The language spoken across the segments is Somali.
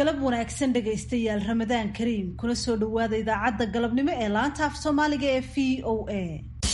galab wanaagsan dhegaystayaal ramadaan kariim kuna soo dhowaada idaacadda galabnimo ee laanta af soomaaliga ee v o a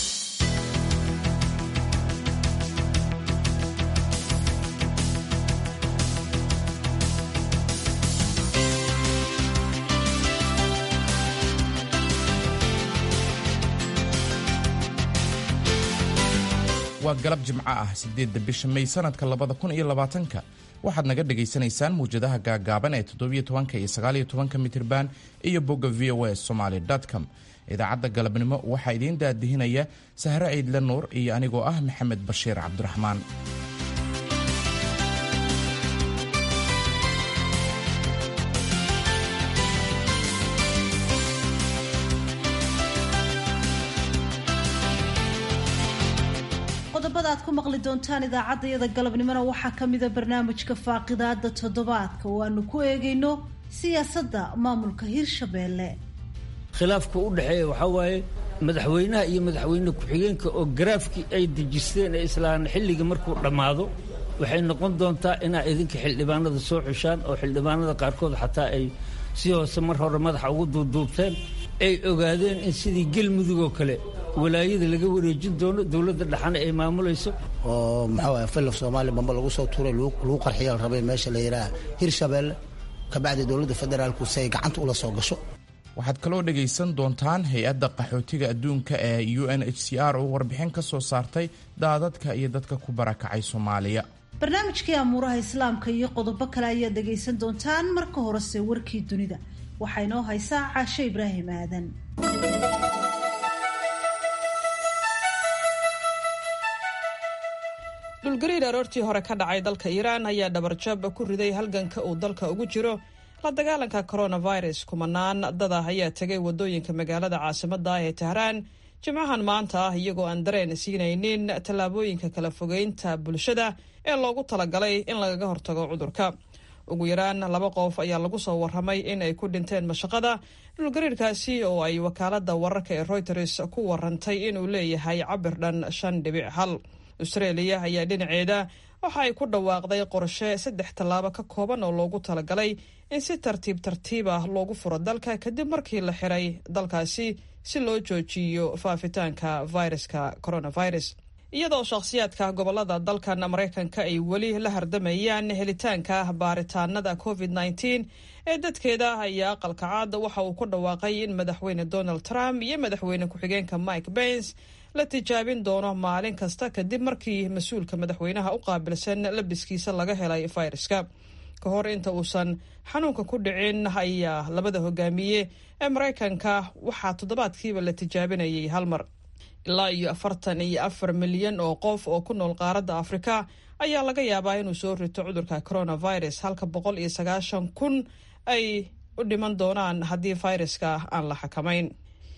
waa galab jimco ah sideedda bisha may sanadka labada kun iyo labaatanka waxaad naga dhagaysanaysaan mawjadaha gaagaaban ee toddobiyo tobanka iyo sagaaliyo tobanka mitirban iyo bogga v o a somaly com idaacadda galabnimo waxaa idiin daadihinaya sahre ciidle nuur iyo anigoo ah maxamed bashiir cabdiraxmaan qodobada aad ku maqli doontaan idaacaddayada galabnimona waxaa ka mida barnaamijka faaqidaada toddobaadka oo aanu ku eegayno siyaasadda maamulka hirshabeelle khilaafka u dhexeeya waxaa waaye madaxweynaha iyo madaxweyne ku-xigeenka oo garaafkii ay dejisteen ee islaan xilliga markuu dhammaado waxay noqon doontaa inaa idinka xildhibaanada soo xushaan oo xildhibaanada qaarkood xataa ay si hoose mar hore madaxa ugu duuduubteen ay ogaadeen in sidii gelmudug oo kale walaayada laga wareejin doono dowladda dhaxana ay maamulayso oo maxaa waye filaf soomaaliya bamba lagu soo tuuray lagu qarxiya la rabay meesha la yidhaaha hirshabeelle kabacdi dowladda federaalku si ay gacanta ula soo gasho waxaad kaloo dhegaysan doontaan hay-adda qaxootiga adduunka ee u n h c r oo warbixin ka soo saartay daadadka iyo dadka ku barakacay soomaaliya barnaamijkii amuuraha islaamka iyo qodobo kale ayaad dhegaysan doontaan marka horese warkii dunida waxaa inoo haysaa caashe ibraahim aadan dhulgariir aroortii hore ka dhacay dalka iiraan ayaa dhabarjab ku riday halganka uu dalka ugu jiro la dagaalanka coronavirus kumanaan dada ayaa tegay wadooyinka magaalada caasimada ah ee tehraan jimcahan maanta ah iyagoo aan dareen siinaynin tallaabooyinka kala fogeynta bulshada ee loogu talagalay in lagaga hortago cudurka ugu yaraan laba qof ayaa lagu soo waramay in ay ku dhinteen mashaqada dhulgariirkaasi oo ay wakaalada wararka ee reuters ku warantay inuu leeyahay cabir dhan shan dhibic hal australia ayaa dhinaceeda waxa ay ku dhawaaqday qorshe saddex tallaabo ka kooban oo loogu talagalay in si tartiib tartiib ah loogu furo dalka kadib markii la xiray dalkaasi si loo joojiyo faafitaanka viruska coronavirus iyadoo shakhsiyaadka gobolada dalkan maraykanka ay weli la hardamayaan helitaanka baaritaanada covid nteen ee dadkeeda ayaa aqalka caad waxa uu ku dhawaaqay in madaxweyne donald trump iyo madaxweyne ku-xigeenka mike pence la tijaabin doono maalin kasta kadib markii mas-uulka madaxweynaha u qaabilsan labiskiisa laga helay fayraska ka hor inta uusan xanuunka ku dhicin ayaa labada hogaamiye ee maraykanka waxaa toddobaadkiiba la tijaabinayay hal mar ilaa iyo afartan iyo afar milyan oo qof oo ku nool qaaradda afrika ayaa laga yaabaa inuu soo rito cudurka coronavirus halka boqol iyo sagaashan kun ay u dhiman doonaan haddii fayraska aan la xakamayn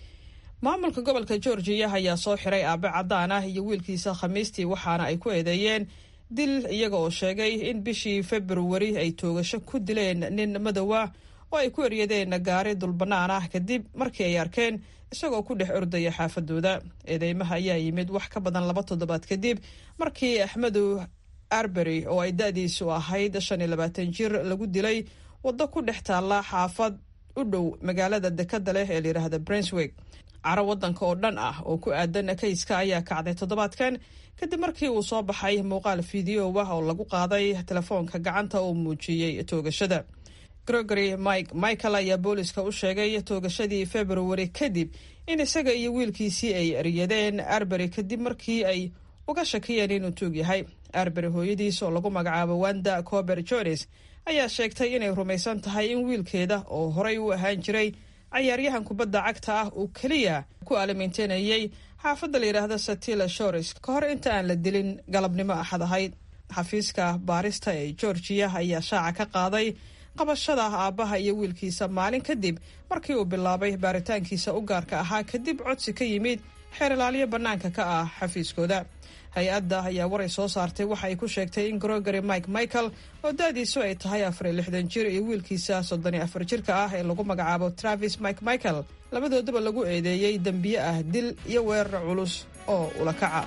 maamulka gobolka georgiya ayaa soo xiray aabe cadaan ah iyo wiilkiisa khamiistii waxaana ay ku eedeeyeen dil iyaga oo sheegay in bishii februari ay toogasho ku dileen nin madowa oo ay ku eryadeen gaari dulbannaan ah kadib markii ay arkeen isagoo ku dhex ordaya xaafadooda eedeymaha ayaa yimid wax ka badan laba toddobaad kadib markii axmedu arbery oo ay da-diisu ahayd shan iyo labaatan jir lagu dilay waddo ku dhex taalla xaafad u dhow magaalada dekadda leh ee layidhaahda brenswig caro waddanka oo dhan ah oo ku aadan kayska ayaa kacday toddobaadkan kadib markii uu soo baxay muuqaal fideow ah oo lagu qaaday telefoonka gacanta oo muujiyey toogashada gregory mike michael ayaa booliska u sheegay toogashadii februari kadib in isaga iyo wiilkiisii ay eryadeen arbery kadib markii ay uga shakiyeen inuu tuug yahay arbery hooyadiis oo lagu magacaabo wanda cober jones ayaa sheegtay inay rumaysan tahay in wiilkeeda oo horey u ahaan jiray cayaaryahan kubadda cagta ah uu keliya ku aalamiinteynayay xaafadda la yidhaahda satila shores ka hor inta aan la dilin galabnimo axad ahayd xafiiska baarista ee georgiya ayaa shaaca ka qaaday qabashada aabbaha iyo wiilkiisa maalin kadib markii uu bilaabay baaritaankiisa u gaarka ahaa kadib codsi ka yimid xeer ilaaliyo bannaanka ka ah xafiiskooda hay-adda ayaa waray soo saartay waxa ay ku sheegtay in gregory mike michael oo da-diisu ay tahay afar iyo lixdan jir iyo wiilkiisa soddon iyo afar jirka ah ee lagu magacaabo travis mike michael labadoodaba lagu eedeeyey dembiye ah dil iyo weerar culus oo ula kaca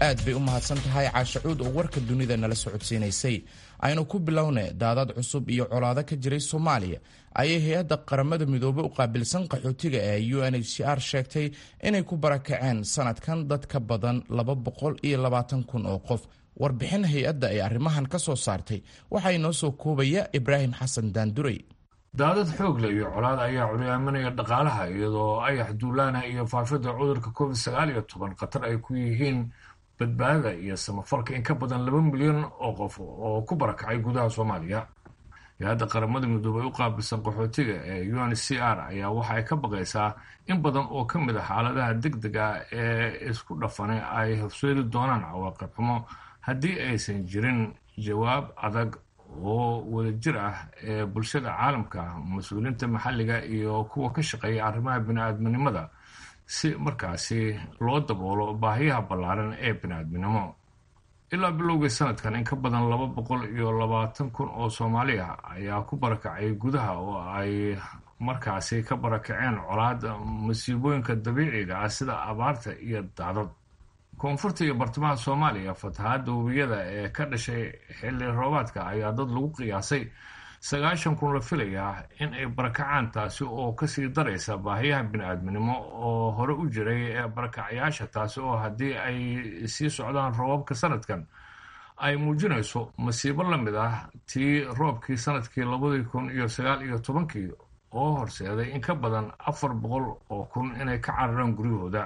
aad bay u mahadsan tahay caashacuud oo warka dunida nala socodsiinaysay aynu ku bilowne daadad cusub iyo colaado ka jiray soomaaliya ayay hay-adda qaramada midoobey u qaabilsan qaxootiga ee u n h c r sheegtay inay ku barakaceen sanadkan dad ka badan laba boqol iyo labaatan kun oo qof warbixin hay-adda ay arrimahan ka soo saartay waxaa inoo soo koobaya ibraahim xasan daanduray daadad xoog leh iyo colaad ayaa curyaaminaya dhaqaalaha iyadoo ayax duulaana iyo faafidda cudurka covid sagaal iyo toban khatar ay ku yihiin badbaadada iyo samafalka in ka badan laba milyan oo qof oo ku barakacay gudaha soomaaliya hay-adda qaramada midoobey u qaabilsan qaxootiga ee u n c r ayaa waxa ay ka baqaysaa in badan oo ka mid a xaaladaha deg deg ah ee isku dhafane ay horseedi doonaan cawaaqib xumo haddii aysan jirin jawaab adag oo wadajir ah ee bulshada caalamka mas-uuliyiinta maxalliga iyo kuwa ka shaqeeya arrimaha bini-aadminimada si markaasi loo daboolo baahiyaha ballaaran ee bini-aadminimo ilaa bilowgii sanadkan in ka badan laba boqol iyo labaatan kun oo soomaali ah ayaa ku barakacay gudaha oo ay markaasi ka barakaceen colaada masiibooyinka dabiiciga ah sida abaarta iyo daadad koonfurta iyo bartamaha soomaaliya fatahaadda webiyada ee ka dhashay xilli roobaadka ayaa dad lagu qiyaasay sagaashan kun la filayaa in ay barakacaan taasi oo kasii daraysa baahiyaha bini-aadminimo oo hore u jiray ee barakacayaasha taasi oo haddii ay sii socdaan roobabka sanadkan ay muujinayso masiibo la mid ah tii roobkii sanadkii labadii kun iyo sagaal iyo tobankii oo horseeday in ka badan afar boqol oo kun inay ka cararaan guryahooda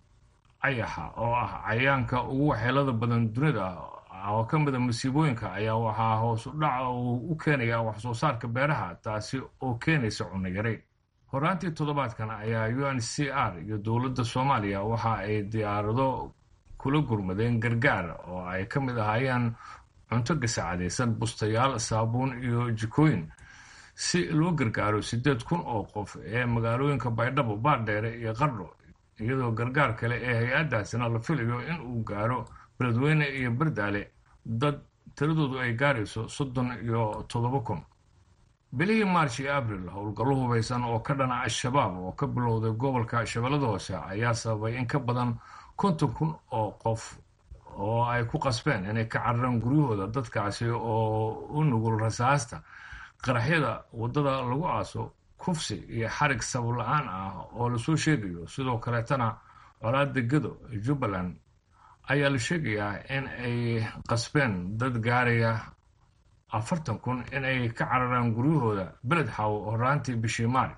ayaxa oo ah cayayaanka ugu waxyeelada badan dunida oo ka mida masiibooyinka ayaa waxaa hoos u dhaca uu u keenayaa waxsoo saarka beeraha taasi oo keenaysa cunno yari horaantii toddobaadkan ayaa u n c r iyo dowladda soomaaliya waxa ay diyaarado kula gurmadeen gargaar oo ay ka mid ahaayeen cunto gasacadaysan bustayaal saabuun iyo jikooyin si loo gargaaro siddeed kun oo qof ee magaalooyinka baydhabo baardheere iyo qardho iyadoo gargaar kale ee hay-addaasina la filayo in uu gaaro beledweyne iyo bardaale dad tiradoodu ay gaarayso soddon iyo toddoba kun bilihii march iyo abril howlgallo hubaysan oo ka dhana al-shabaab oo ka bilowday gobolka shabeellada hoose ayaa sababay in ka badan konton kun oo qof oo ay ku qasbeen inay ka cararaan guryahooda dadkaasi oo u nugul rasaasta qaraxyada waddada lagu aaso kufsi iyo xarig sabab la-aan ah oo lasoo sheegayo sidoo kaleetana colaada gedo jubbaland ayaa la sheegayaa in ay qasbeen dad gaaraya afartan kun in ay ka cararaan guryahooda beled xaw horaantii bishii maari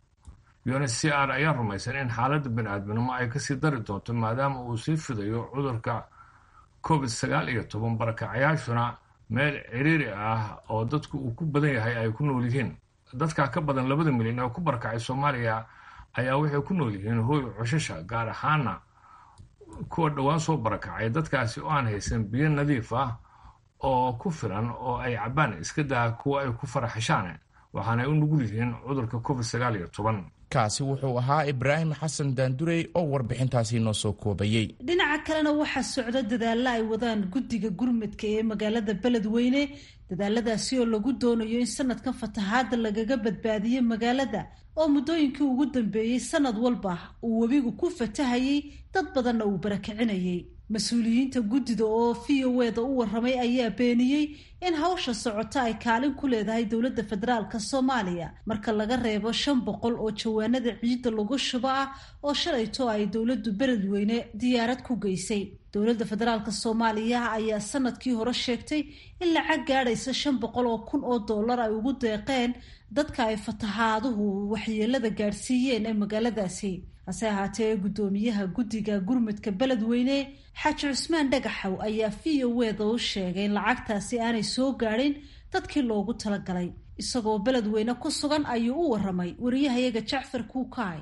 un c r ayaa rumaysan in xaaladda bini-aadminimo ay kasii dari doonto maadaama uu sii fidayo cudurka covid sagaal iyo toban barakacayaashuna meel ciriiri ah oo dadku uu ku badan yahay ay ku nool yihiin dadka ka badan labada milyan ee ku barakacay soomaaliya ayaa waxay ku nool yihiin hooy cushasha gaar ahaana kuwa dhowaan soo barakacay dadkaasi oo aan haysan biyo nadiif ah oo ku filan oo ay cabbaan iska daa kuwa ay ku faraxashaan waxaanay u nugul yihiin cudurka covid sagaal iyo toban kaasi wuxuu ahaa ibraahim xasan daandurey oo warbixintaasi noo soo koobayey dhinaca kalena waxaa socda dadaalla ay wadaan guddiga gurmadka ee magaalada beledweyne dadaaladaasi oo lagu doonayo in sanadkan fatahaadda lagaga badbaadiyo magaalada oo muddooyinkii ugu dambeeyey sanad walba uu webigu ku fatahayey dad badanna uu barakicinayay mas-uuliyiinta guddida oo v o eda u waramay ayaa beeniyey in hawsha socota ay kaalin ku leedahay dowladda federaalka soomaaliya marka laga reebo shan boqol oo jawaanada ciidda lagu shubo ah oo shalayto ay dowladdu beledweyne diyaarad ku geysay dowladda federaalk soomaaliya ayaa sanadkii hore sheegtay in lacag gaadhaysa shan boqol oo kun oo dollar ay ugu deeqeen dadka ay fatahaaduhu waxyeelada gaadhsiiyeen ee magaaladaasi hase ahaatee guddoomiyaha guddiga gurmudka beledweyne xaaji cusmaan dhagaxow ayaa v o eda u sheegay in lacagtaasi aanay soo gaadhin dadkii loogu talagalay isagoo beledweyne ku sugan ayuu u waramay wariyahayaga jacfar kuukaay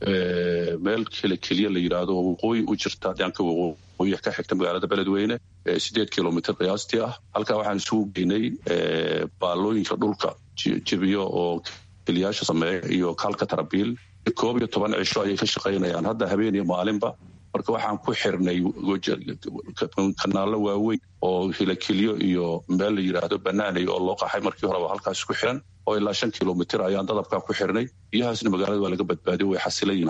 meel kele keliya la yidhaahdo oo waqooyi u jirta dhanka waqooyi ka xigta magaalada beledweyne sideed kilomitr qiyaastii ah halkaa waxaan isugu geynay baalooyinka dhulka jebiyo oo keliyaasha sameeya iyo kaalka tarabiil koob iyo toban cisho ayay ka shaqaynayaan hadda habeen iyo maalinba marka waxaan ku xirnay kanaallo waaweyn oo hilakilyo iyo meel la yidhaahdo banaanay oo loo qaxay markii horeba halkaas ku xiran oo ilaa shan kilomitr ayaan dadabkaa ku xirnay biyahaasna magaalada waa laga badbaadiyo way xasilayiin hadda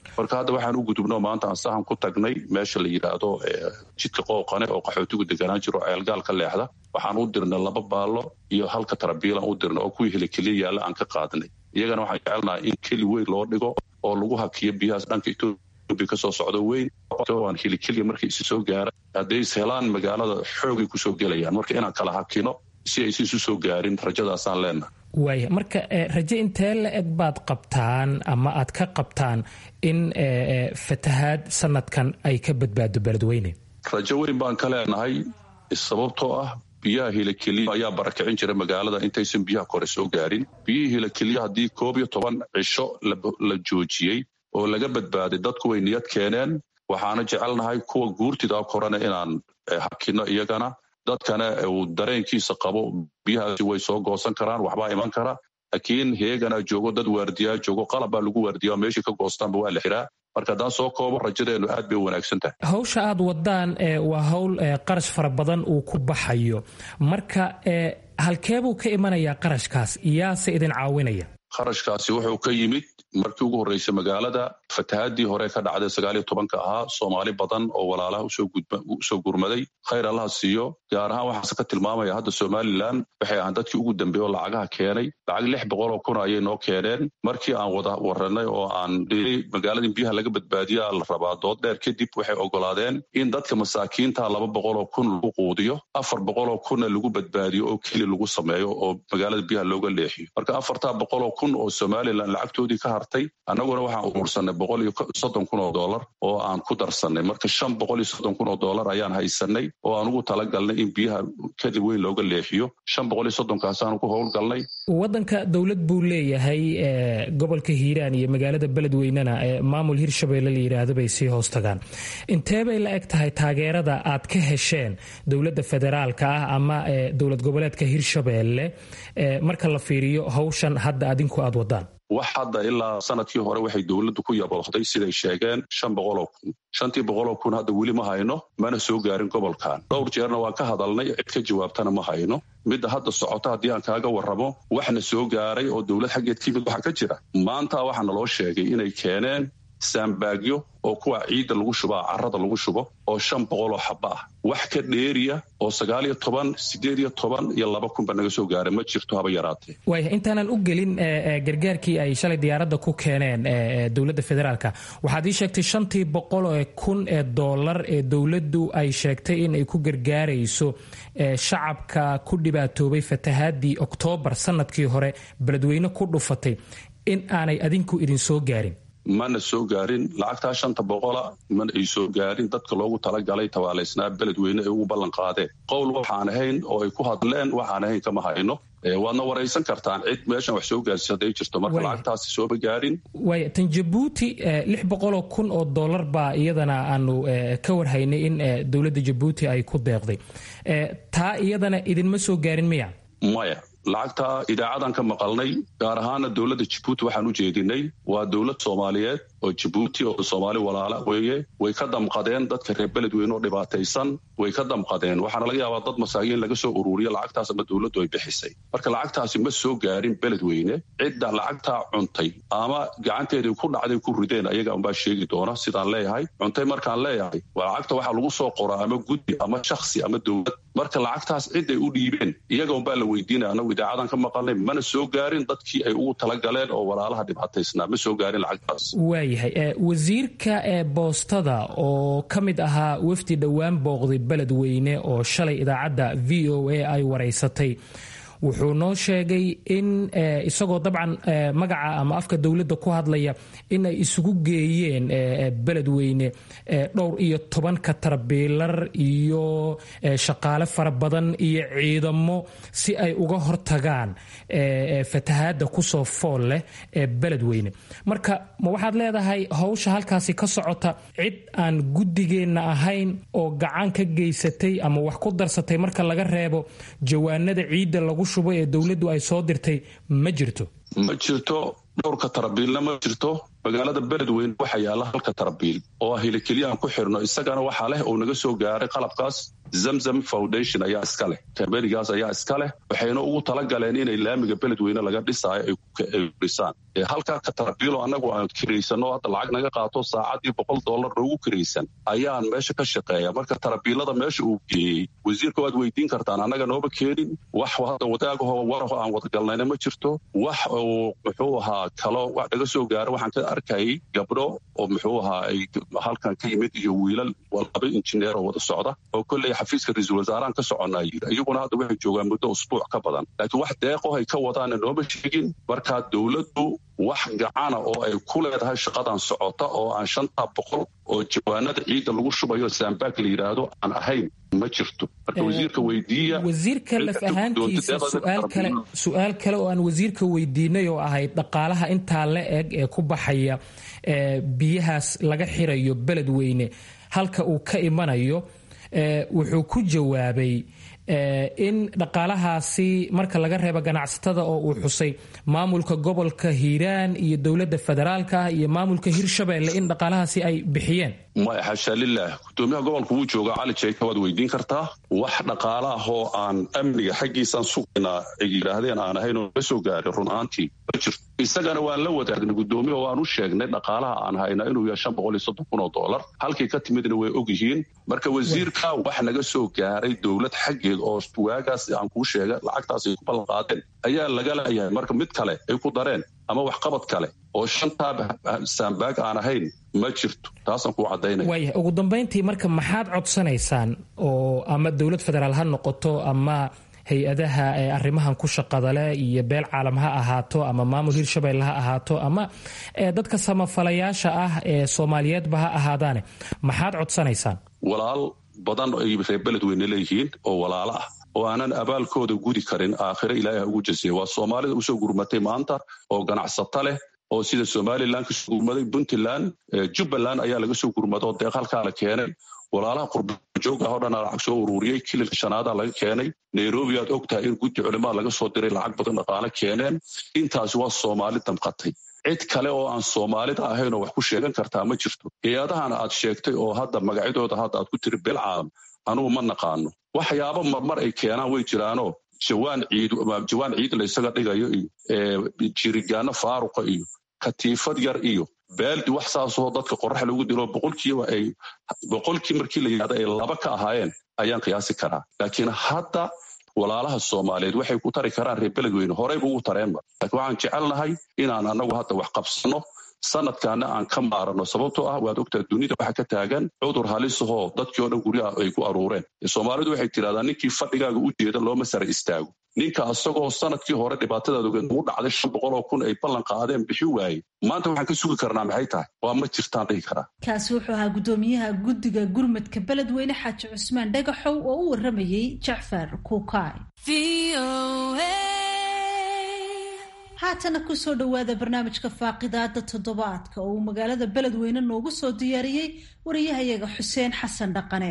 marka hadda waxaan u gudubno maanta aan sahan ku tagnay meesha la yidhaahdo jidka qooqane oo qaxootigu deganaan jiro ceelgaal ka leexda waxaan u dirnay laba baallo iyo halka tarabiilaan u dirnay oo kuwii helikeliya yaalla aan ka qaadnay iyagana waxaan jecelnaha in keli weyn loo dhigo oo lagu hakiyo biyahaas dhanka etoobiya kasoo socdo weyn aan helikeliya markay isi soo gaara hadday is helaan magaalada xoogay kusoo gelayaan marka inaan kala hakino si aysi isu soo gaarin rajadaasaan leenahay waaya marka raje intee la eg baad qabtaan ama aad ka qabtaan in fatahaad sanadkan ay ka badbaado beledweyne rajo weyn baan ka leenahay sababtoo ah biyaha hilakeliya ayaa barakicin jira magaalada intaysan biyaha kore soo gaarin biyihii hilakeliya haddii koob iyo toban cisho la joojiyey oo laga badbaaday dadku way niyad keeneen waxaana jecelnahay kuwa guurtida korena inaan hakino iyagana dadkana uu dareenkiisa qabo biyahaasi way soo goosan karaan waxbaa iman kara laakiin heegana joogo dad waardiyaa joogo qalab baa lagu waardiyaa meeshii ka goostaanba waa la xiraa marka haddaan soo koobo rajadeennu aad bay u wanaagsan tahay hawsha aad wadaan waa hawl qarash fara badan uu ku baxayo marka halkeebuu ka imanayaa qarashkaas yaase idin caawinaya qarashkaasi wuxuu ka yimid markii ugu horreysay magaalada fatahaadii hore ka dhacday sagaaliyo tobanka ahaa soomaali badan oo walaalaha usoo gurmaday khayr allaha siiyo gaar ahaan waxaase ka tilmaamaya hadda somalilan waxay ahaan dadkii ugu dambeeye oo lacagaha keenay lacag lix boqoloo kun ayay noo keeneen markii aan wada waranay oo aan dhiri magaaladii biyaha laga badbaadiyaa la rabaa dood dheer kadib waxay ogolaadeen in dadka masaakiinta laba boqoloo kun lagu quudiyo afar boqoloo kunna lagu badbaadiyo oo keli lagu sameeyo oo magaalada biyaha looga leexiyo marka afartaa boqoloo kun oo somalilan lacagtoodii ka hartay annaguna waxaan uruursanay boqol iyo soddon kun oo dollar oo aan ku darsanay marka shan boqol iyo soddon kun oo dollar ayaan haysanay oo aan ugu talagalnay in biyaha kadib weyn looga leexiyo shan boqol iyo soddonkaasaan ku howlgalnay waddanka dowlad buu leeyahay gobolka hiiraan iyo magaalada beledweynena maamul hirshabeelle la yidhaahdo bay sii hoos tagaan intee bay la eg tahay taageerada aad ka hesheen dowladda federaalka ah ama dowlad goboleedka hirshabeelle marka la fiiriyo hawshan hadda adinku aad wadaan wax hadda ilaa sanadkii hore waxay dowladdu ku yaboohday siday sheegeen shan boqoloo kun shantii boqoloo kun hadda weli ma hayno mana soo gaarin gobolkan dhowr jeerna waan ka hadalnay cid ka jawaabtana ma hayno midda hadda socota haddii aan kaaga warramo waxna soo gaaray oo dowlad xaggeed ka yimid waxa ka jira maanta waxaa naloo sheegay inay keeneen saambaagyo oo kuwa ciidda lagu shubaa carrada lagu shubo oo shan boqoloo xaba ah wax ka dheeriya oo sagaal iyo toban sideed iyo toban iyo laba kunba naga soo gaaray ma jirto haba yaraatee waaya intaanan u gelin gargaarkii ay shalay diyaaradda ku keeneen dowladda federaalka waxaad ii sheegtay shantii boqol kun ee dollar ee dowladdu ay sheegtay in ay ku gargaarayso shacabka ku dhibaatoobay fatahaadii oktoobar sanadkii hore beledweyne ku dhufatay in aanay adinku idin soo gaarin mana soo gaarin lacagtaa shanta boqola mana ay soo gaarin dadka loogu talagalay tabaalaysnaa beledweyne ay ugu ballan qaadeen qowl waxaan ahayn oo ay ku hadleen waxaan ahayn kama hayno waadna waraysan kartaan cid meeshan wax soo gaarsi hadday jirto marka lacagtaasi sooba gaarin waaya tan jabuuti lix boqoloo kun oo dollar baa iyadana aanu ka warhaynay in dowladda jabuuti ay ku deeqday taa iyadana idinma soo gaarin miya maya lacagta idaacadan ka maqalnay gaar ahaana dowladda jabuuti waxaan u jeedinay waa dowlad soomaaliyeed oo jabuuti oo soomaali walaala weeye way ka damqadeen dadka reer beledweyne oo dhibaataysan way ka damqadeen waxaana laga yaabaa dad masaakiin laga soo ururiyo lacagtaas ama dowladdu ay bixisay marka lacagtaasi ma soo gaarin beledweyne cidda lacagtaa cuntay ama gacanteedii ku dhacday ku rideen ayaga unbaa sheegi doona sidaan leeyahay cuntay markaan leeyahay waa lacagta waxaa lagu soo qoraa ama guddi ama shakhsi ama dowlad marka lacagtaas ciday u dhiibeen iyaga unbaa la weydiinaya anagu idaacadan ka maqalnay mana soo gaarin dadkii ay ugu talagaleen oo walaalaha dhibaataysnaa ma soo gaarin lacagtaas waayahay wasiirka ee boostada oo ka mid ahaa wafdi dhowaan booqday beledweyne oo shalay idaacadda v o a ay waraysatay wuxuu noo sheegay in isagoo dabcan magaca ama afka dowladda ku hadlaya in ay isugu geeyeen beledweyne dhowr iyo toban katarbiilar iyo shaqaale fara badan iyo ciidamo si ay uga hortagaan fatahaadda kusoo fool leh ee beledweyne marka ma waxaad leedahay howsha halkaasi ka socota cid aan guddigeenna ahayn oo gacan ka geysatay ama wax ku darsatay marka laga reebo jawaanada ciidda lagu shubo ee dowladdu ay soo dirtay ma jirto ma jirto dhowrka tarabiilna ma jirto magaalada beledweyne waxaa yaalla halka tarabiil oo ah hilikeliyahan ku xirno isagana waxaa leh oo naga soo gaaray qalabkaas zamzam foundation ayaa iska leh kambanigaas ayaa iska leh waxayna ugu talagaleen inay laamiga beledweyne laga dhisaayo ay dhisaan halkaa katarabiilo annagu aan kiraysano hadda lacag naga qaato saacadii boqol dollar noogu kiraysan ayaan meesha ka shaqeeya marka tarabiilada meesha uu geeyey wasiirka waad weydiin kartaan annaga nooba keenin wax hadda wadaagaho waraho aan wadagalnayna ma jirto wax uu muxuu ahaa kalo wax naga soo gaaro waxaan ka arkayay gabdho oo muxuu ahaa ay halkan ka yimid iyo wiilal laba injineer oo wada socda oo kolley xafiiska ra-iisul wasaarahan ka soconnaa yidhi iyaguna hadda waxay joogaan muddo usbuuc ka badan laakiin wax deeqo ay ka wadaana nooma sheegin markaa dowladdu wax gacana oo ay ku leedahay shaqadan socota oo aan shantaa boqol oo jawaanada ciidda lagu shubayo saambaag la yidhaahdo aan ahayn ma jirto marka wasiirka weydiiya wasiirka laf ahaantiisa suaal kale su-aal kale oo aan wasiirka weydiinay oo ahayd dhaqaalaha intaa la eg ee ku baxaya biyahaas laga xirayo beledweyne halka uu ka imanayo wuxuu ku jawaabay in dhaqaalahaasi marka laga reebo ganacsatada oo uu xusay maamulka gobolka hiiraan iyo dowladda federaalka ah iyo maamulka hirshabeelle in dhaqaalahaasi ay bixiyeen maya xashaa lilah gudoomiyaha gobolka wuu joogaa cali jeyka waad weydiin kartaa wax dhaqaala ah oo aan amniga xaggiisaan sugaynaa ay yidhaahdeen aan ahayn oo la soo gaarin run ahaantii ma jirto isagana waan la wadaagnay gudoomiya waan u sheegnay dhaqaalaha aan hayna inuu yahay shan boqol iyo soddon kun oo dollar halkii ka timidna way og yihiin marka wasiirka wax naga soo gaaray dowlad xaggeed oo waagaas aan kuu sheega lacagtaas ay ku ballan qaadeen ayaa laga leeyahay marka mid kale ay ku dareen ama waxqabad kale oo shantaa saambaag aan ahayn ma jirto taasaan kuu caddaynaya waaya ugu dambayntii marka maxaad codsanaysaan oo ama dowlad federaal ha noqoto ama hay-adaha ee arrimahan ku shaqada leh iyo beel caalam ha ahaato ama maamul hirshabelle ha ahaato ama dadka samafalayaasha ah ee soomaaliyeedba ha ahaadaane maxaad codsanaysaan walaal badan ay reer beledweyne leeyihiin oo walaalo ah oo aanan abaalkooda gudi karin aakhire ilaahay ha ugu jasiya waa soomaalida usoo gurmatay maanta oo ganacsato leh oo sida somalilan kasoo gurmaday puntland jubbaland ayaa laga soo gurmada oo deeq halkaa la keenay walaalaha qurbajoog ah oo dhan lacag soo ururiyey kililka shanaada laga keenay nairobi aad og tahay in guddi culimaa laga soo diray lacag badan dhaqaale keeneen intaasi waa soomaali damqatay cid kale oo aan soomaalida ahayn oo wax ku sheegan kartaa ma jirto hay-adahana aad sheegtay oo hadda magacyadooda hadda aad ku tiri beel caalam anugu ma naqaano waxyaaba marmar ay keenaan way jiraanoo jawaan ciid jawaan ciid la isaga dhigayo iyo jirigaano faaruqa iyo katiifad yar iyo baaldi wax saasoo dadka qorax lagu dilo boqolkiiba ay boqolkii markii la yidhahdo ay laba ka ahaayeen ayaan qiyaasi karaa laakiin hadda walaalaha soomaaliyeed waxay ku tari karaan reer beledweyne horeyba ugu tareenba laakiin waxaan jecelnahay inaan annagu hadda wax qabsano sanadkaana aan ka maarano sababtoo ah waad ogtaa dunida waxa ka taagan cudur halisahoo dadkii oo dhan guryaha ay ku aruureen soomaalidu waxay tidhahdaa ninkii fadhigaaga u jeeda looma sara istaago ninka asagoo sanadkii hore dhibaatadaad ogeed ugu dhacday shan boqoloo kun ay ballan qaadeen bixi waaye maanta waxaan ka sugi karnaa maxay tahay waa ma jirtaan dhihi karaa kaasi wuxuu ahaa guddoomiyaha guddiga gurmadka beledweyne xaaji cusmaan dhagaxow oo u waramayey jacfar kuukaay haatana kusoo dhowaada barnaamijka faaqidaada toddobaadka oo uu magaalada beledweyne noogu soo diyaariyey wariyahayaga xuseen xasan dhaqane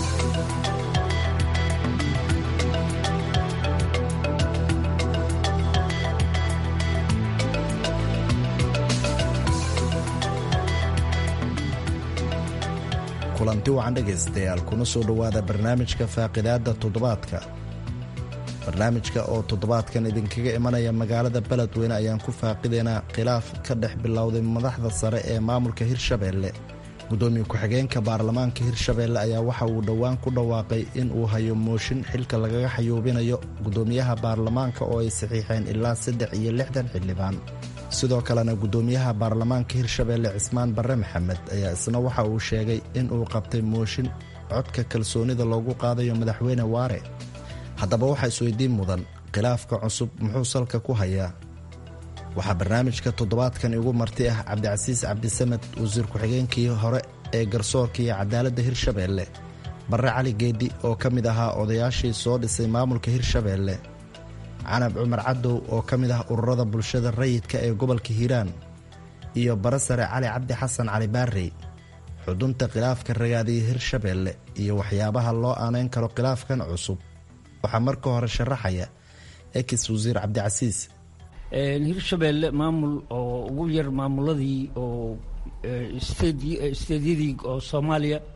kulanti wacan dhegaystayaal kuna soo dhowaada barnaamijka faaqidaada toddobaadka barnaamijka oo toddobaadkan idinkaga imanaya magaalada beledweyne ayaan ku faaqidaynaa khilaaf ka dhex bilowday madaxda sare ee maamulka hirshabeelle guddoomiye ku-xigeenka baarlamaanka hirshabeelle ayaa waxa uu dhowaan ku dhawaaqay in uu hayo mooshin xilka lagaga xayuubinayo guddoomiyaha baarlamaanka oo ay saxiixeen ilaa saddex iyo lixdan xildhibaan sidoo kalena guddoomiyaha baarlamaanka hirshabeelle cismaan barre maxamed ayaa isna waxa uu sheegay in uu qabtay mooshin codka kalsoonida loogu qaadayo madaxweyne waare haddaba waxaa isweydiin mudan khilaafka cusub muxuu salka ku hayaa waxaa barnaamijka toddobaadkan igu marti ah cabdicasiis cabdisamed wasiir ku-xigeenkii hore ee garsoorka iyo cadaaladda hirshabeelle barre cali geeddi oo ka mid ahaa odayaashii soo dhisay maamulka hirshabeelle canab cumar cadow oo ka mid ah ururada bulshada rayidka ee gobolka hiiraan iyo bare sare cali cabdi xasan cali baarey xudunta khilaafka ragaadiya hirshabeelle iyo waxyaabaha loo aanayn karo khilaafkan cusub waxaa marka hore sharaxaya ex wasiir cabdicasiis hirshabeelle maamul oo ugu yar maamuladii oo steedyadii oo soomaaliya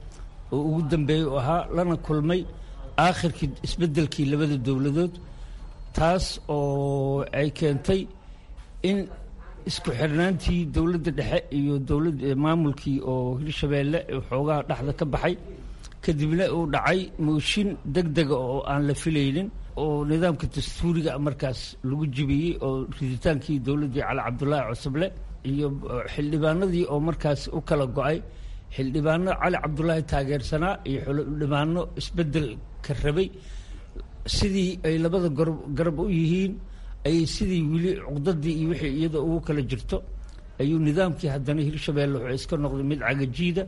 oo ugu dambeeyey u ahaa lana kulmay aakhirkii isbeddelkii labada dowladood taas oo ay keentay in isku xirnaantii dowladda dhexe iyo dowlad maamulkii oo hirshabeelle xoogaha dhexda ka baxay kadibna uu dhacay mooshin deg dega oo aan la filaynin oo nidaamka dastuuriga markaas lagu jibiyey oo riditaankii dowladdii cali cabdulaahi cosoble iyo xildhibaanadii oo markaas u kala go-ay xildhibaano cali cabdulaahi taageersanaa iyo xildhibaano isbedel ka rabay sidii ay labada garab u yihiin ayay sidii weli cuqdadii iyo wixii iyada ugu kala jirto ayuu nidaamkii haddana hirshabeelle wuxuu iska noqday mid cagajiida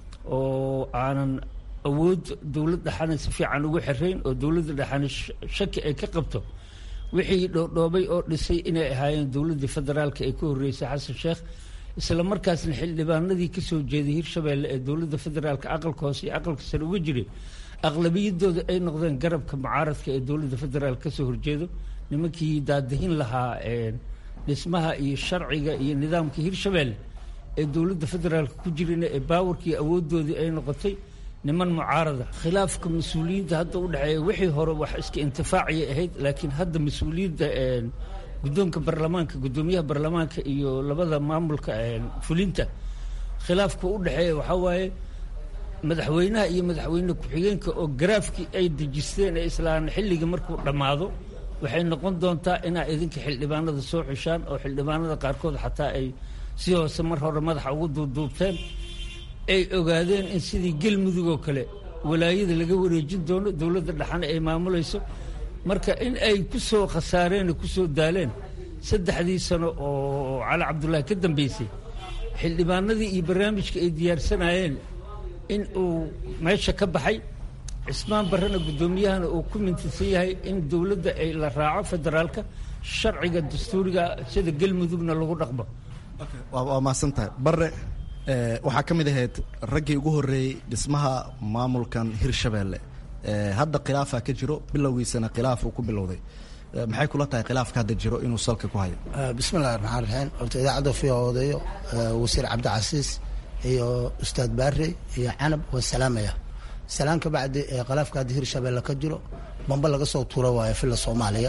oo aanan awood dowlad dhexana si fiican ugu xirayn oo dowladda dhexana shaki ay ka qabto wixii dhoodhoobay oo dhisay inay ahaayeen dowladdii federaalka ee ka horreysay xasan sheekh isla markaasna xildhibaanadii ka soo jeeday hirshabeelle ee dowladda federaalka aqalka hoose iyo aqalka sare uga jiray aqlabiyadooda ay noqdeen garabka mucaaradka ee dowladda federaalk kasoo horjeedo nimankii daadahin lahaa dhismaha iyo sharciga iyo nidaamka hirshabeelle ee dowladda federaalka ku jirana ee baawarkii awooddoodii ay noqotay niman mucaarada khilaafka mas-uuliyiinta hadda u dhexeeya wixii hore wax iska intifaaciyay ahayd laakiin hadda mas-uuliyadda guddoonka baarlamaanka guddoomiyaha baarlamaanka iyo labada maamulka fulinta khilaafka u dhexeeya waxaa waaye madaxweynaha iyo madaxweyne ku-xigeenka oo garaafkii ay dejisteen ee islaan xilliga markuu dhammaado waxay noqon doontaa inaa idinka xildhibaanada soo xushaan oo xildhibaanada qaarkood xataa ay si hoose mar hore madaxa ugu duubduubteen ay ogaadeen in sidii gelmudug oo kale walaayada laga wareejin doono dowladda dhexana ay maamulayso marka in ay ku soo khasaareen oo ku soo daaleen saddexdii sano oo cali cabdullaahi ka dambeysay xildhibaanadii iyo barnaamijka ay diyaarsanayeen in uu meesha ka baxay cismaan barrena guddoomiyahana uu ku mintisan yahay in dowladda ay la raaco federaalka sharciga dastuuriga sida gelmudugna lagu dhaqmo waa mahadsantahay bare waxaa ka mid ahayd raggii ugu horreeyey dhismaha maamulkan hirshabeelle hadda khilaafaa ka jiro bilowgiisana khilaaf uu ku bilowday maxay kula tahay khilaafka hadda jiro inuu salka ku hayo bismillahi raxmaan raxiim horta idaacadda fiya odayo wasiir cabdicasiis iyo ustaad baare iyo canab waa salaamaya salaan ka bacdi khilaafka hadda hirshabeelle ka jiro bamba laga soo tuura waayo filla soomaaliya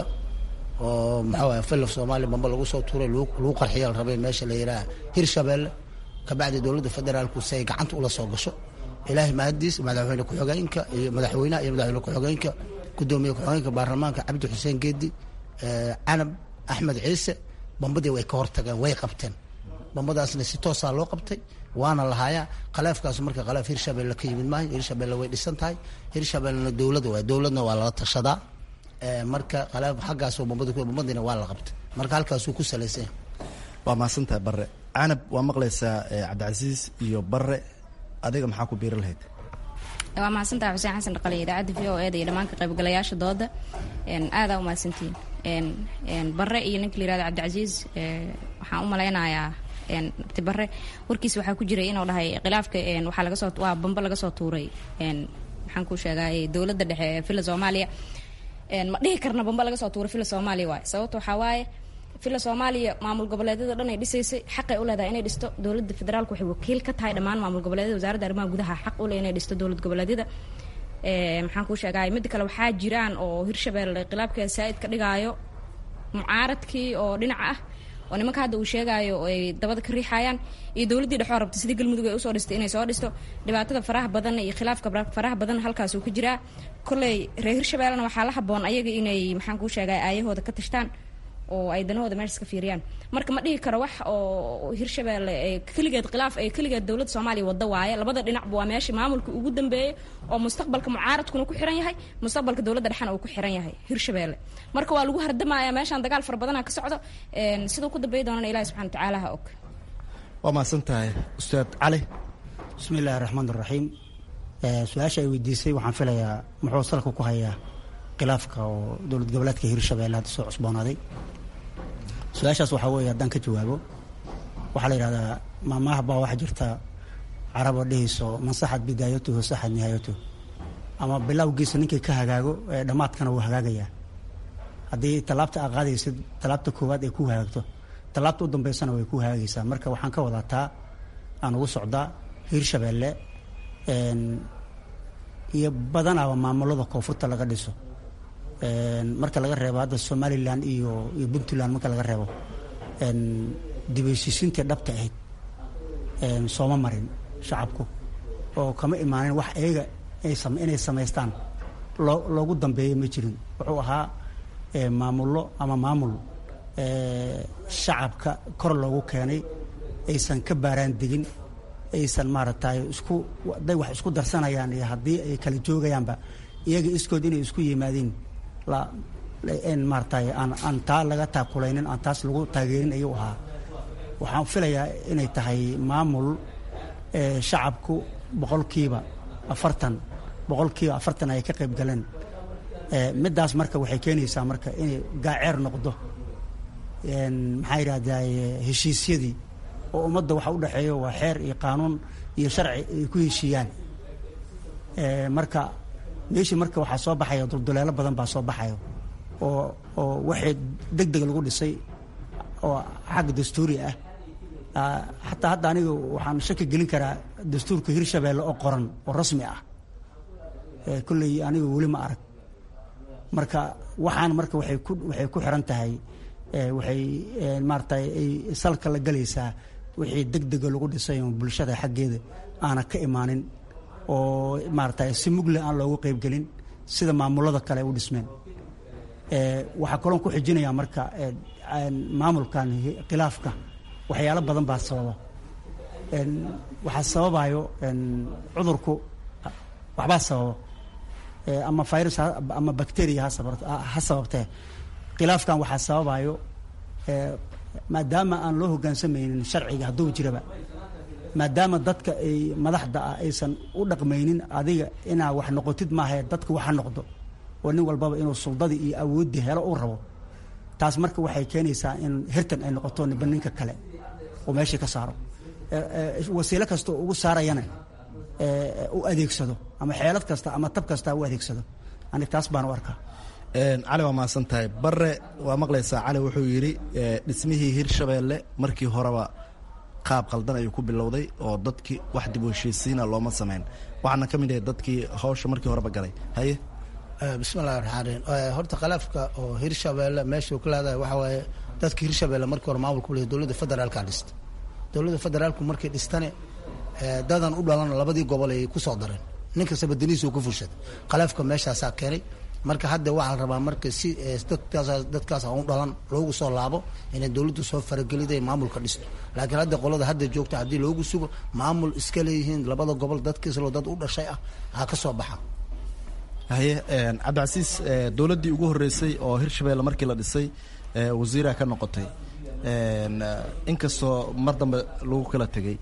oo maxaa waay filla soomaaliya bamba lagu soo tuuray lagu qarxiya la rabay meesha la yidhaha hirshabeelle kabacdi dowladda federaalku si ay gacanta ula soo gasho ilaahay mahadiis madaxweyne ku-xigeenka iyo madaxweynaha iyo madaxweyne ku-xigeenka gudoomiye ku-xigeenka baarlamaanka cabdi xuseen geedi canab axmed ciise bambadii way ka hortageen way qabteen bambadaasna si toosaa loo qabtay waana lahaayaa khalaafkaas marka khalaaf hirshabelle ka yimid maayo hirshabelle way dhisan tahay hirshabellena dowlad waay dowladna waa lala tashadaa marka khalaaf xaggaas bambada bambadiina waa la qabtay marka halkaasuu ku salaysan waa mahadsantahay bare canab waa maqlaysaa cabdicasiis iyo bare adiga maxaa ku biiri lahayd waa mahadsantaha xuseen xasan dhaqale idaacadda v o eda iyo dhammaan ka qaybgalayaasha dooda aadaa umahadsantihiin bare iyo ninka la yirahdo cabdicasiis waxaan u malaynayaa abti bare warkiis waxaa ku jiray inuu dhahay khilaafka waxaa laga soo waa bambo laga soo tuuray maxaan ku sheegay dowladda dhexe ee villa soomaaliya ma dhihi karna bambo laga soo tuuray villa soomaaliya waay sababta waxaa waaye villa soomaaliya maamul goboleedyada dhan ay dhisaysay xaqay u leedahay inay dhisto dowladda federaalku waxay wakiil ka tahay dhammaan maamul goboleedyada wasaaradda arrimaha gudaha xaq u leh inay dhisto dowlad goboleedyada maxaan kuu sheegay midda kale waxaa jiraan oo hirshabeelle khilaafkeeda saa'id ka dhigaayo mucaaradkii oo dhinaca ah oo nimanka hadda uu sheegaayo ay dabada ka riixayaan iyo dowladdii dhexoo rabta sidii galmudug ay usoo dhistay inay soo dhisto dhibaatada faraha badan iyo khilaafka faraha badan halkaasuu ka jiraa kolley reer hirshabeellena waxaa la haboon ayaga inay maxaan kuu sheegay aayahooda ka tashtaan oo ay danahooda meeshas ka fiiriyaan marka ma dhihi karo wax oo hirshabeelle keligeed khilaaf ay keligeed dowladda soomaaliya wada waaye labada dhinacba waa meesha maamulka ugu dambeeyey oo mustaqbalka mucaaradkuna ku xiran yahay mustaqbalka dowladda dhexena uu ku xiran yahay hirshabeelle marka waa lagu hardamaya meeshaan dagaal fara badana ka socdo siduu ku dambeey doonana ilahi subxana watacaala ha og waa mahadsan tahay ustaad cali bismi illaahi raxmaan raxiim su-aasha ay weydiisay waxaan filayaa muxuu salka ku hayaa khilaafka oo dowlad goboleedka hirshabeelle hadda soo cusboonaaday su-aashaas waxaa weeye haddaan ka jawaabo waxaa la yidhahdaa maamaah baa waxaa jirta carab oo dhehayso mansaxad bidaayatuhu saxad nihaayatuhu ama bilowgiisa ninkii ka hagaago ee dhammaadkana wuu hagaagayaa haddii tallaabta aa qaadaysid tallaabta koowaad ay ku hagaagto tallaabta u dambeysana way ku hagaagaysaa marka waxaan ka wadaa taa aan ugu socdaa hirshabeelle iyo badanaaba maamulada koonfurta laga dhiso marka laga reebo hadda somalilan iyo iyo puntland marka laga reebo dibheshiisiintii dhabta ahayd sooma marin shacabku oo kama imaanin wax iyaga inay samaystaan loo loogu dambeeya ma jirin wuxuu ahaa maamullo ama maamul shacabka kor loogu keenay aysan ka baaraan degin aysan maaragtay isku hadday wax isku darsanayaan iyo haddii ay kala joogayaanba iyaga iskood inay isku yimaadeen la maaratay aan aan taa laga taakulaynin aan taas lagu taageerin ayuu ahaa waxaan filayaa inay tahay maamul shacabku boqolkiiba afartan boqolkiiba afartan ay ka qayb galeen middaas marka waxay keenaysaa marka inay gaaceer noqdo maxaa yidhahdaa heshiisyadii oo ummadda waxa u dhexeeyo waa xeer iyo qaanuun iyo sharci ay ku heshiiyaan marka meeshii marka waxaa soo baxaya dulduleelo badan baa soo baxayo oo oo waxay deg deg lagu dhisay oo xagga dastuuri ah xataa hadda aniga waxaan shaki gelin karaa dastuurka hirshabeelle oo qoran oo rasmi ah kolley aniga weli ma arag marka waxaan marka waxay ku waxay ku xiran tahay waxay maaratay ay salka la galaysaa wixii deg dega lagu dhisay oo bulshada xaggeeda aana ka imaanin oo maaratay si mugle aan loogu qeybgelin sida maamulada kale ay u dhismeen waxaa kaloon ku xijinayaa marka maamulkan khilaafka waxyaalo badan baa sababa waxaa sababayo cudurku waxbaa sababa ama virus ama bacteria ha sababtee khilaafkan waxaa sababayo maadaama aan loo hogaansamaynin sharciga hadduu jiraba maadaama dadka ay madaxda ah aysan u dhaqmaynin adiga inaa wax noqotid maahae dadka waxa noqdo oo nin walbaba inuu suldadii iyo awooddii helo uu rabo taas marka waxay keenaysaa in hirtan ay noqoto niba ninka kale oo meeshii ka saaro wasiilo kasta oo ugu saarayana u adeegsado ama xeelad kasta ama tab kasta u adeegsado anig taas baan u arkaa cali waa mahadsan tahay bare waa maqlaysaa cali wuxuu yidhi dhismihii hirshabeelle markii horeba qaab qaldan ayuu ku bilowday oo dadkii wax dib u heshiisiina looma samayn waxaana ka mid ahay dadkii hawsha markii horeba galay haye bismillahi raxmaan raxiim horta khilaafka oo hirshabeelle meeshuu ka leedahay waxaa waaye dadka hirshabeelle markii hore maamulka u leeyahay dowladda federaalka dhista dowladda federaalku markay dhistane dadan u dhalan labadii gobol ay ku soo dareen nin kastaba danihiisuu ku furshaday khilaafka meeshaasaa keenay marka hadda waxaa la rabaa marka si dadkaas dadkaas aan u dhalan loogu soo laabo inay dowladdu soo farageliday maamulka dhisto laakiin hadda qolada hadda joogta haddii loogu sugo maamul iska leeyihiin labada gobol dadkiislo dad u dhashay ah ha ka soo baxa haye cabdicasiis dowladdii ugu horreysay oo hirshabeelle markii la dhisay wasiiraa ka noqotay inkastoo mar dambe lagu kala tegey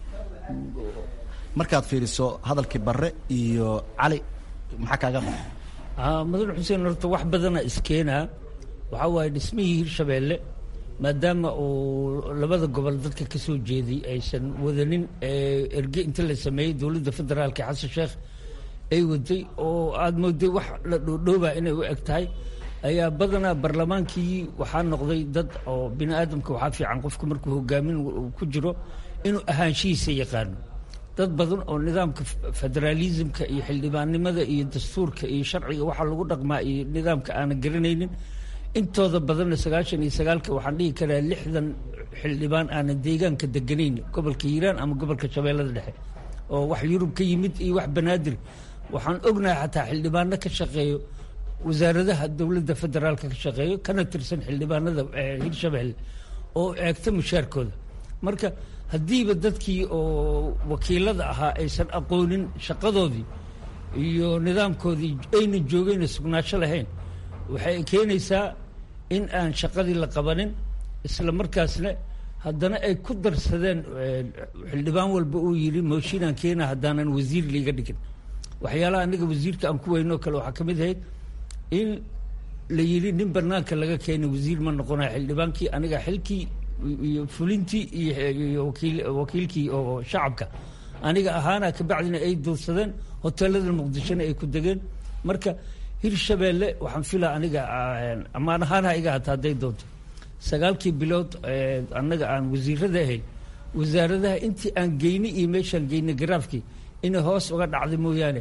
markaad fiiriso hadalkii barre iyo cali maxaa kaaga dha madan xuseen horta wax badana iskeenaa waxaa waaye dhismihii hirshabeelle maadaama uu labada gobol dadka ka soo jeeday aysan wadanin erge inta la sameeyey dowladda federaalka xasan sheekh ay waday oo aada mooday wax la dhoodhoobaa inay u eg tahay ayaa badanaa barlamaankii waxaa noqday dad oo bini aadamka waxaa fiican qofku markuu hogaamin ku jiro inuu ahaanshihiisa yaqaano dad badan oo nidaamka federaalismka iyo xildhibaannimada iyo dastuurka iyo sharciga waxaa lagu dhaqmaa iyo nidaamka aanan garanaynin intooda badanna sagaashan iyo sagaalka waxaan dhihi karaa lixdan xildhibaan aanan deegaanka deganayn gobolka hiiraan ama gobolka shabeellada dhexe oo wax yurub ka yimid iyo wax banaadir waxaan ognahay xataa xildhibaano ka shaqeeyo wasaaradaha dowladda federaalka ka shaqeeyo kana tirsan xildhibaanada hirshabeelle oo eegta mushaarkooda marka haddiiba dadkii oo wakiilada ahaa aysan aqoonin shaqadoodii iyo nidaamkoodii ayna joogayna sugnaasho lahayn waxay keenaysaa in aan shaqadii la qabanin isla markaasna haddana ay ku darsadeen xildhibaan walba uu yidhi mooshinaan keena haddaanan wasiir liiga dhigin waxyaalaha aniga wasiirka aan ku weynoo kale waxaa ka mid ahayd in la yidhi nin banaanka laga keenay wasiir ma noqonayo xildhibaankii aniga xilkii iyo fulintii iyo wakiil wakiilkii oo shacabka aniga ahaana kabacdina ay duursadeen hoteelada muqdishona ay ku degeen marka hirshabeelle waxaan filaa aniga ammaan ahaan ha iga hata hadday doonto sagaalkii bilood annaga aan wasiirada ahayn wasaaradaha intii aan geynay iyo meeshaan geynay garaafkii inay hoos uga dhacday mooyaane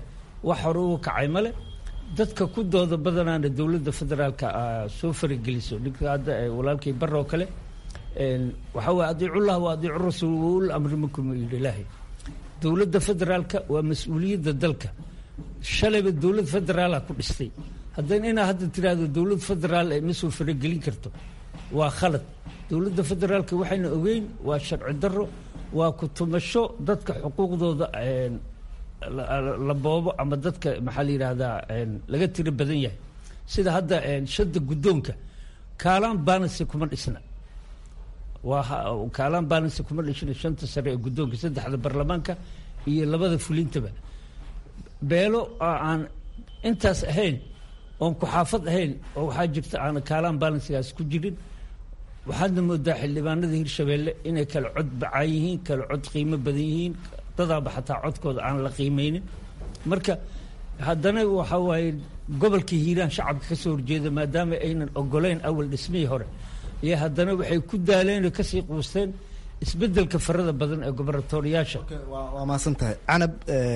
wax hore uga kacay male dadka ku dooda badanaana dowladda federaalka soo farageliso ninka hadda walaalkii bar oo kale waxaa waye adiicullah wa adiicu rasuul waul amri minkum yidhi ilaahay dowladda federaalka waa mas-uuliyadda dalka shalayba dowlad federaala ku dhistay haddana inaa hadda tiraahdo dowlad federaal ma soo faragelin karto waa khalad dowladda federaalka waxayna ogeyn waa sharci daro waa ku tumasho dadka xuquuqdooda la boobo ama dadka maxaa la yidhaahdaa laga tiro badan yahay sida hadda shada guddoonka kaalaan baanasi kuma dhisna waa kaalaan baanasi kuma dhishna shanta sare ee guddoonka saddexda baarlamaanka iyo labada fulintaba beelo aan intaas ahayn oon ku-xaafad ahayn oo waxaa jirta aan kaalaan balansigaas ku jirin waxaadna moodaa xildhibaanada hirshabeelle inay kala cod bacaan yihiin kala cod qiimo badan yihiin dadaaba xataa codkooda aan la qiimeynin marka haddana waxaa waaye gobolka hiiraan shacabka ka soo horjeeda maadaama aynan ogoleyn awal dhismihii hore iyo haddana waxay ku daaleen oo kasii quusteen isbedelka farada badan ee gobaratooriyaasha waa mahadsan tahay canab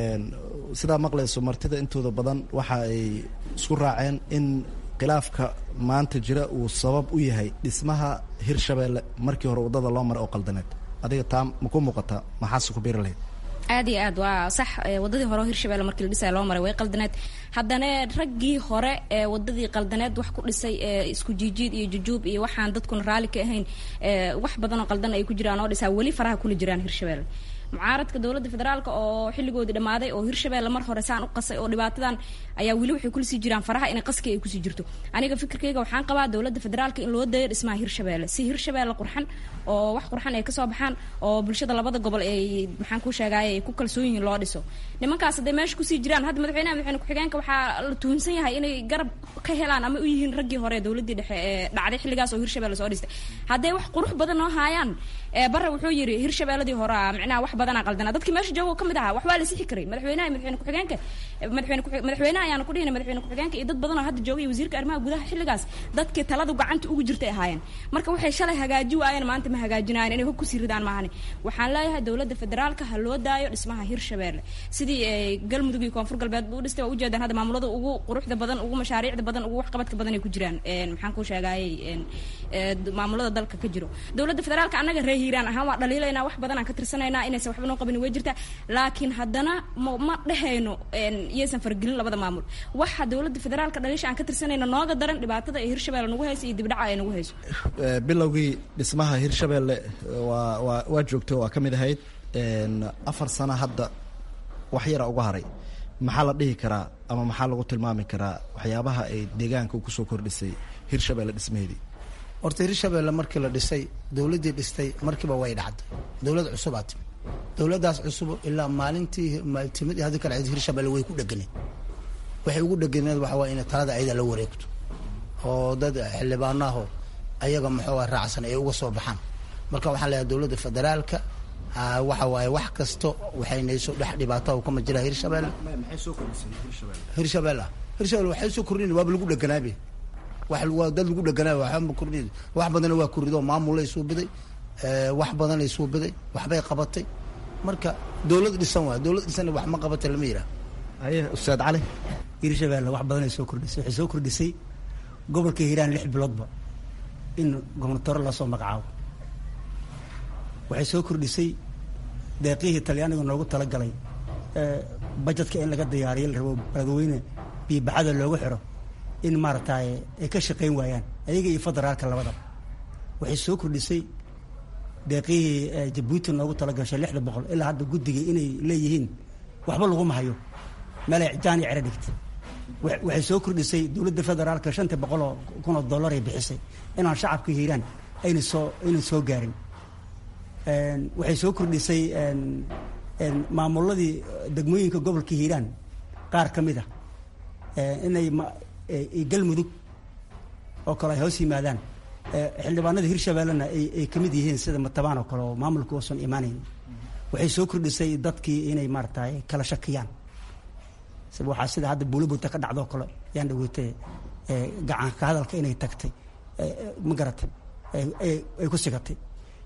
sidaa maqlayso martida intooda badan waxa ay isku raaceen in khilaafka maanta jira uu sabab u yahay dhismaha hirshabeelle markii hore waddada loo maray oo qaldaneed adiga taa ma ku muuqataa maxaase ku biiri lahayd aad iyo aad waa sax wadadii hore oo hirshabelle markii la dhisaya loo maray way qaldaneed haddana raggii hore ee wadadii qaldaneed wax ku dhisay isku jiijiid iyo jujuub iyo waxaan dadkuna raalli ka ahayn wax badan oo qaldan ay ku jiraan oo dhisaa weli faraha kula jiraan hirshabelle mucaaradka dowladda federaalk oo xilligoodii dhammaaday oo hirshabelle mar hore saan u qasay oo dhibaatadan ayaa weli waxay kulasii jiraan faraha inay qaskii ay kusii jirto aniga fikirkayga waxaan qabaa dowladda federaalka in loo dayo dhismaha hirshabelle si hirshabelle qurxan oo wax qurxan ay kasoo baxaan oo bulshada labada gobol ay maxaan ku sheegaaye ay ku kalsoon yihiin loo dhiso nimankaas hadday meesha kusii jiraan hadda madaxweynaha madaxweyne ku-xigeenka waxaa la tuhunsan yahay inay garab ka helaan ama u yihiin raggii hore dowladdii dhexe ee dhacday xilligaas oo hirshabelle soo dhistay hadday wax qurux badan noo haayaan bare wuxuu yidhi hirshabeelladii hore micnaha wax badanaa qaldana dadkii meesha jooga ka mid ahaa wax waa la sixi karay madaxweynaha madaxweyne ku-xigeenka madaxweyne madaxweynaha ayaana ku dhihina madaxweyne ku-xigeenka iyo dad badan oo hadda jooga iyo wasiirka arrimaha gudaha xilligaas dadkii taladu gacanta ugu jirtay ahaayeen marka waxay shalay hagaaji waayeen maanta ma hagaajinaayeen inay hog kusii ridaan maahane waxaan leeyahay dowladda federaalka ha loo daayo dhismaha hirshabeelle sidii galmudug iyo koonfur galbeed buu dhistay waa ujeedaan hadda maamulada ugu quruxda badan ugu mashaariicda badan ugu waxqabadka badan ay ku jiraan maxaan ku sheegaayey maamulada dalka ka jiro dowladda federaalka annaga ree hiiraan ahaan waa dhaliilaynaa wax badan aan ka tirsanaynaa inaysan waxba noo qabin way jirtaa laakiin haddana ma ma dhehayno iyaysan faragelin labada maamul waxa dowladda federaalka dhaliisha aan ka tirsanayno nooga daran dhibaatada ay hirshabelle nagu hayso iyo dibdhaca ay nagu hayso bilowgii dhismaha hirshabelle waa waa waa joogto waa ka mid ahayd afar sano hadda wax yara uga haray maxaa la dhihi karaa ama maxaa lagu tilmaami karaa waxyaabaha ay deegaanka kusoo kordhisay hirshabelle dhismaheedii horta hirshabelle markii la dhisay dowladdii dhistay markiiba way dhacday dowlad cusubaa timi dowladdaas cusub ilaa maalintii timid haddi kale hirshabelle way ku dheganeed waxay ugu dheganeed waxa waa inay talada ayada la wareegto oo dad xildhibaanaho ayaga muxuu raacsan ay uga soo baxaan marka waxaan leeyahay dowladda federaalka waxa waaye wax kasto waxaynayso dhex dhibaato kama jira hirshabelle hirshabelle hirshabelle waxay soo kordhin waaba lagu dheganaabe waa dad lagu dheganaay waxba kordhin wax badana waa korido maamulay suubiday wax badanay suubiday waxbay qabatay marka dowlad dhisan waay dowlad dhisan wax ma qabatay lama yidhaah aye ustaad cali hirshabelle wax badanay soo kordhisay waxay soo kordhisay gobolka hiiraan lix biloodba in gobernatore lasoo magacaabo waxay soo kordhisay deeqihii talyaaniga noogu talagalay bajetka in laga diyaariyo la rabo beledweyne biibaxada loogu xiro in maaragtay ay ka shaqayn waayaan ayaga iyo federaalka labadaba waxay soo kordhisay deeqihii jabuuti noogu talagashay lixda boqol ilaa hadda guddiga inay leeyihiin waxba laguma hayo meelay jaan iyo cero dhigtay waxay soo kordhisay dowladda federaalka shanta boqol oo kun oo dollar ay bixisay inaan shacabka hiiraan ayna soo aynan soo gaarin waxay soo kordhisay maamuladii degmooyinka gobolka hiiraan qaar ka mid ah inay galmudug oo kale ay hoos yimaadaan xildhibaanada hirshabellena ay kamid yihiin sida matabaan oo kale oo maamulka uusan imaanayn waxay soo kordhisay dadkii inay maaragtay kala shakiyaan waxaa sida hadda buulibuta ka dhacdoo kale yaan dhaweetay gacan ka hadalka inay tagtay ma garatay ay ku sigatay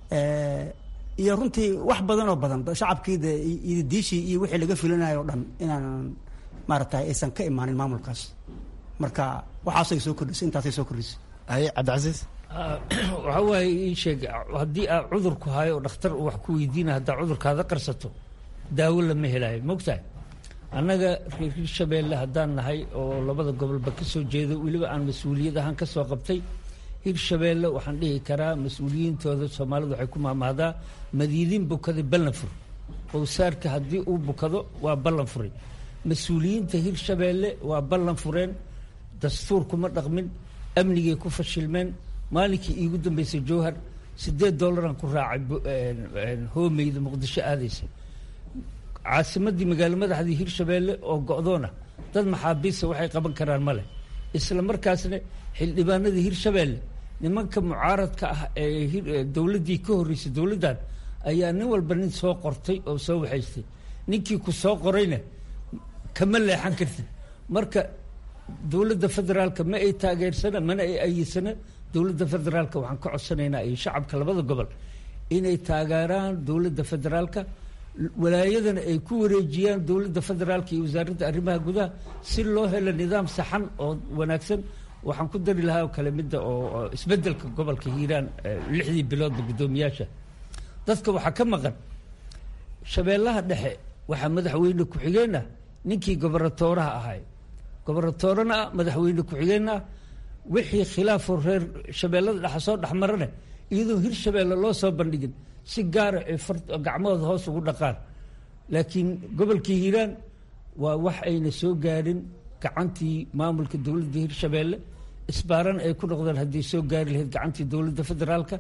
iyo runtii wax badan oo badan shacabkii de diishii iyo wixii laga filinayo o dhan inaan maaragtay aysan ka imaanin maamulkaas marka waxaasay soo kordhisay intaasay soo kordhisay haye cabdicasiis waxaa waaye ii sheeg haddii aa cudurku hayo oo dhakhtar uu wax ku weydiina haddaa cudurkaada qarsato daawo lama helaayo mogtahay annaga reer hirshabeelle haddaan nahay oo labada gobolba ka soo jeedo weliba aan mas-uuliyad ahaan ka soo qabtay hirshabeelle waxaan dhihi karaa mas-uuliyiintooda soomaalidu waxay ku maamahdaa madiidin bukaday ballan fur qowsaarka haddii uu bukado waa ballan furay mas-uuliyiinta hirshabeelle waa ballan fureen dastuur kuma dhaqmin amnigay ku fashilmeen maalinkii iigu dambeysay jowhar siddeed dollaraan ku raacay hoomeyda muqdisho aadaysa caasimadii magaalo madaxdii hirshabeelle oo go-doona dad maxaabiista waxay qaban karaan ma leh isla markaasna xildhibaanadii hirshabeelle nimanka mucaaradka ah ee dowladdii ka horreysay dowladdan ayaa nin walba nin soo qortay oo soo waxaystay ninkii ku soo qorayna kama leexan kartid marka dowladda federaalka ma ay taageersana mana ay ayidsana dowladda federaalka waxaan ka codsanaynaa iyo shacabka labada gobol inay taageeraan dowladda federaalka walaayadana ay ku wareejiyaan dowladda federaalka iyo wasaaradda arrimaha gudaha si loo helo nidaam saxan oo wanaagsan waxaan ku dari lahaa oo kale midda oo isbeddelka gobolka hiiraan lixdii biloodba guddoomiyaasha dadka waxaa ka maqan shabeellaha dhexe waxaa madaxweyne ku-xigeenah ninkii gobornatooraha ahay gobornatoorana ah madaxweyne ku-xigeenna ah wixii khilaafoo reer shabeellada dhexe soo dhexmarane iyadoo hirshabeelle loo soo bandhigin si gaara ay gacmahooda hoos ugu dhaqaan laakiin gobolkii hiiraan waa wax ayna soo gaadhin gacantii maamulka dowladda hirshabeelle isbaaran ay ku noqdeen hadday soo gaari lahayd gacantii dowladda federaalka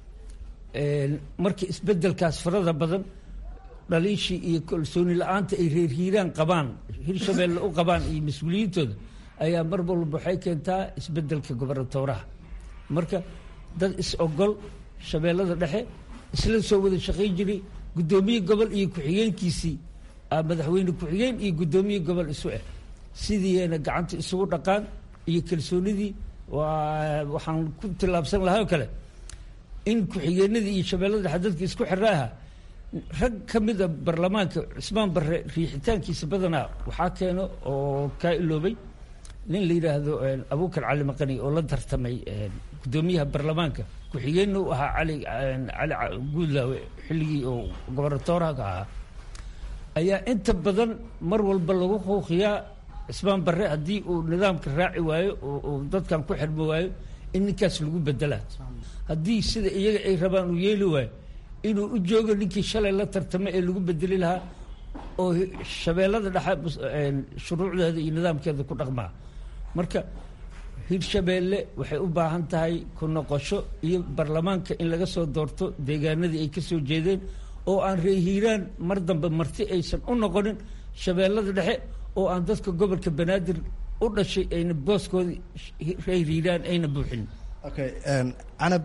marka isbedelkaas farada badan dhaliishii iyo kalsooni la-aanta ay reer hiiraan qabaan hirshabeelle u qabaan iyo mas-uuliyiintooda ayaa mar walba waxay keentaa isbedelka gobernatooraha marka dad is-ogol shabeellada dhexe isla soo wada shaqayn jiray guddoomiye gobol iyo ku-xigeenkiisii madaxweyne ku-xigeen iyo guddoomiye gobol isu ah sidiina gacanta isugu dhaqaan iyo kalsoonidii waa waxaan ku tillaabsan lahaa oo kale in ku-xigeenadii iyo shabeellada dhexe dadka isku xira aha rag ka mida baarlamaanka cismaan barre riixitaankiisa badanaa waxaa keeno oo kaa iloobay nin la yidhaahdo abuukar cali maqani oo la tartamay guddoomiyaha baarlamaanka ku-xigeenna u ahaa cali cali guudlaawe xilligii oo gobernatooraha ka ahaa ayaa inta badan mar walba lagu quuqiyaa cismaan barre haddii uu nidaamka raaci waayo oo dadkan ku xirmo waayo in ninkaas lagu bedelaa haddii sida iyaga ay rabaan uu yeeli waayo inuu u joogo ninkii shalay la tartamay ee lagu bedeli lahaa oo shabeellada dhexe shuruucdeeda iyo nidaamkeeda ku dhaqmaa marka hirshabeelle waxay u baahan tahay ku noqosho iyo baarlamaanka in laga soo doorto deegaanadii ay ka soo jeedeen oo aan reer hiiraan mar dambe marti aysan u noqonin shabeellada dhexe oo aan dadka gobolka banaadir u dhashay ayna booskoodii reer hiiraan ayna buuxin okay canab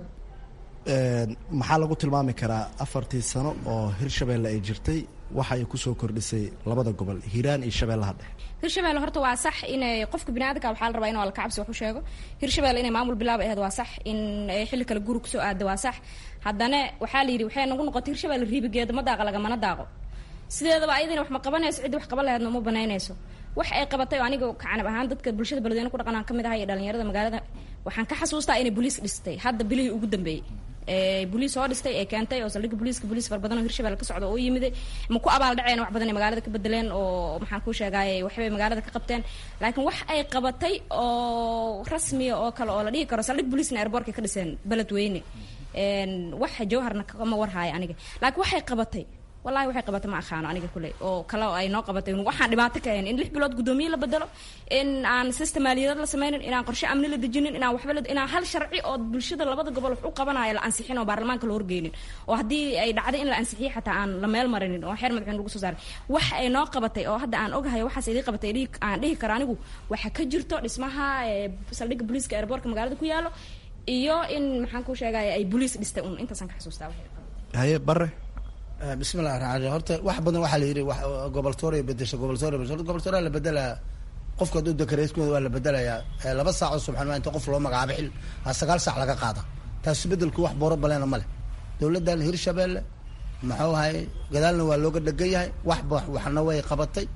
maxaa lagu tilmaami karaa afartii sano oo hirshabeelle ay jirtay waxa ay kusoo kordhisay labada gobol hiiraan iyo shabeellaha dhexe hirshabelle horta waa sax inay qofka biniaadamka waxaa la rabaa in alkacabsi wax u sheego hirshabelle inay maamul bilaab ahayd waa sax in xilli kale guri kusoo aada waa sax haddana waxaa la yidhi waxay nagu noqotay hirshabelle riibigeeda ma daaqa lagamana daaqo sideedaba ayadina wax ma qabanayso ciddii wax qaban laheedna uma banaynayso wax ay qabatay oo aniga kacanab ahaan dadka bulshada beledweyne ku dhaqanaan ka mid ahay iyo dhalinyarada magaalada waxaan ka xasuustaa inay boliis dhistay hadda bilihii ugu dambeeyey boliis soo dhistay ee keentay oo saldhigga boliiska boliis fara badan oo hirshabelle ka socda oo yimiday ma ku abaal dhaceen wax badan ay magaalada ka bedeleen oo maxaan kuu sheegaaye waxbay magaalada ka qabteen laakiin wax ay qabatay oo rasmiya oo kale oo la dhihi karo saldhig boliisna airbortka ka dhiseen beledweyne wax jawharna kama warhaayo aniga laakiin waxay qabatay wallahi waxay qabatay ma aqaano aniga kuley oo kale ay noo qabatay waxaan dhibaato ka ahayn in lix bilood guddoomiye la bedelo in aan system maaliyadad la sameynin inaan qorshe amni la dejinin inaan waxba la inaan hal sharci oo bulshada labada gobol wax u qabanayo la ansixin oo baarlamaanka la horgeynin oo haddii ay dhacday in la ansixiyo xataa aan la meel marinin oo xeer madaxweyne lagu soo saaray wax ay noo qabatay oo hadda aan ogahay waxaas idii qabatay aan dhihi karo anigu waxa ka jirto dhismaha saldhigga booliiska airbortka magaalada ku yaalo iyo in maxaan ku sheegaya ay boliis dhistay un intaasaan ka xasuustaa haye bare bismillahi raxmaan raxiim horta wax badan waxaa la yidhi goboltooria bedesha goboltooria bedesha goboltooria la bedelaya qofka hadduu dekareeskooda waa la bedelayaa laba saac oo subxaan inta qof loo magacaabo xil a sagaal saac laga qaada taasi bedelku wax booro baleena ma leh dowladdan hirshabeelle muxuu ahay gadaalna waa looga dhegan yahay wax waxna way qabatay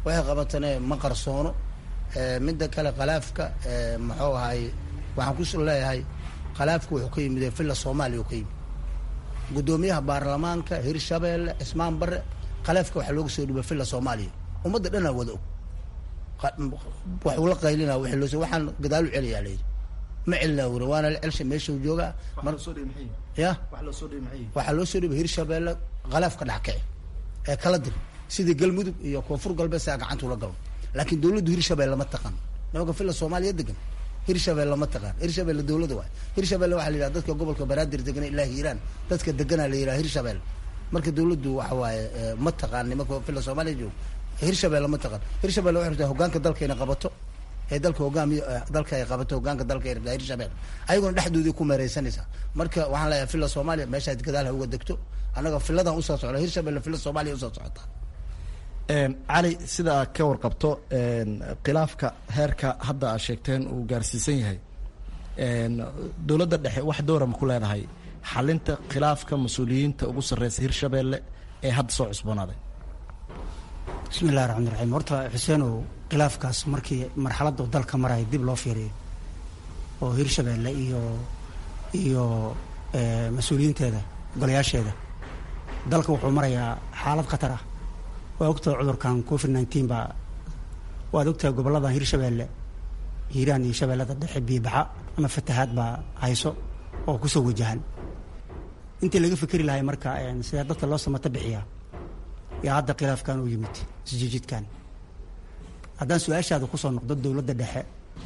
waxay qabatane ma qarsoono midda kale khalaafka muxuu ahay waxaan ku leeyahay khalaafka wuxuu ka yimid villa soomaaliya uu ka yimid guddoomiyaha baarlamaanka hirshabeelle cismaan bare khalaafka waxaa looga soo dhibay villa soomaaliya ummadda dhanaa wada og waxuu la qaylina w loo waxaan gadaalu celiyaa layidhi ma celinaa wuri waana la celsha meeshau joogaa ya waxaa loo soo dhibay hirshabeelle khalaafka dhackici ee kala dir sidii galmudug iyo koonfur galbeed saa gacanta ula galo laakiin dawladdu hirshabelle ma taqaan nimanka villa soomaaliya degan hirshabelle ma taqaan hirshabelle dawladda waay hirshabelle waxaa la yidhaha dadka gobolka banaadir degana ilaa hiiraan dadka deganaa la yidhaha hirshabelle marka dawladdu waxa waaye ma taqaan nimanka villa soomaaliya jooga hirshabelle ma taqaan hirshabelle waxay rabtaa hogaanka dalka inay qabato ee dalka hogaamiyo dalka ay qabato hogaanka dalka ay rabtaa hirshabelle ayaguna dhexdoodii ku meereysanaysaa marka waxaan leeyahay villa soomaaliya meeshaad gadaal ha uga degto annaga villadan usoo socda hirshabelle villa soomaaliya usoo socotaa cali sida aad ka warqabto khilaafka heerka hadda aad sheegteen uu gaarsiisan yahay dowladda dhexe wax dowra ma ku leedahay xalinta khilaafka mas-uuliyiinta ugu sarreysa hirshabeelle ee hadda soo cusboonaaday bismi illahi raxmaan raxiim horta xuseenow khilaafkaas markii marxaladda dalka maraya dib loo fiiriyo oo hirshabeelle iyo iyo mas-uuliyiinteeda golayaasheeda dalka wuxuu marayaa xaalad khatar ah waa ogtahay cudurkan covid nineteen baa waad ogtahay gobolladan hirshabeelle hiiraan iyo shabeellada dhexe biibaxa ama fatahaad baa hayso oo kusoo wajahan intii laga fikeri lahay marka sidee dadka loo samata bixiyaa yaa hadda khilaafkan u yimid isjijidkan haddaan su-aashaada kusoo noqdo dowladda dhexe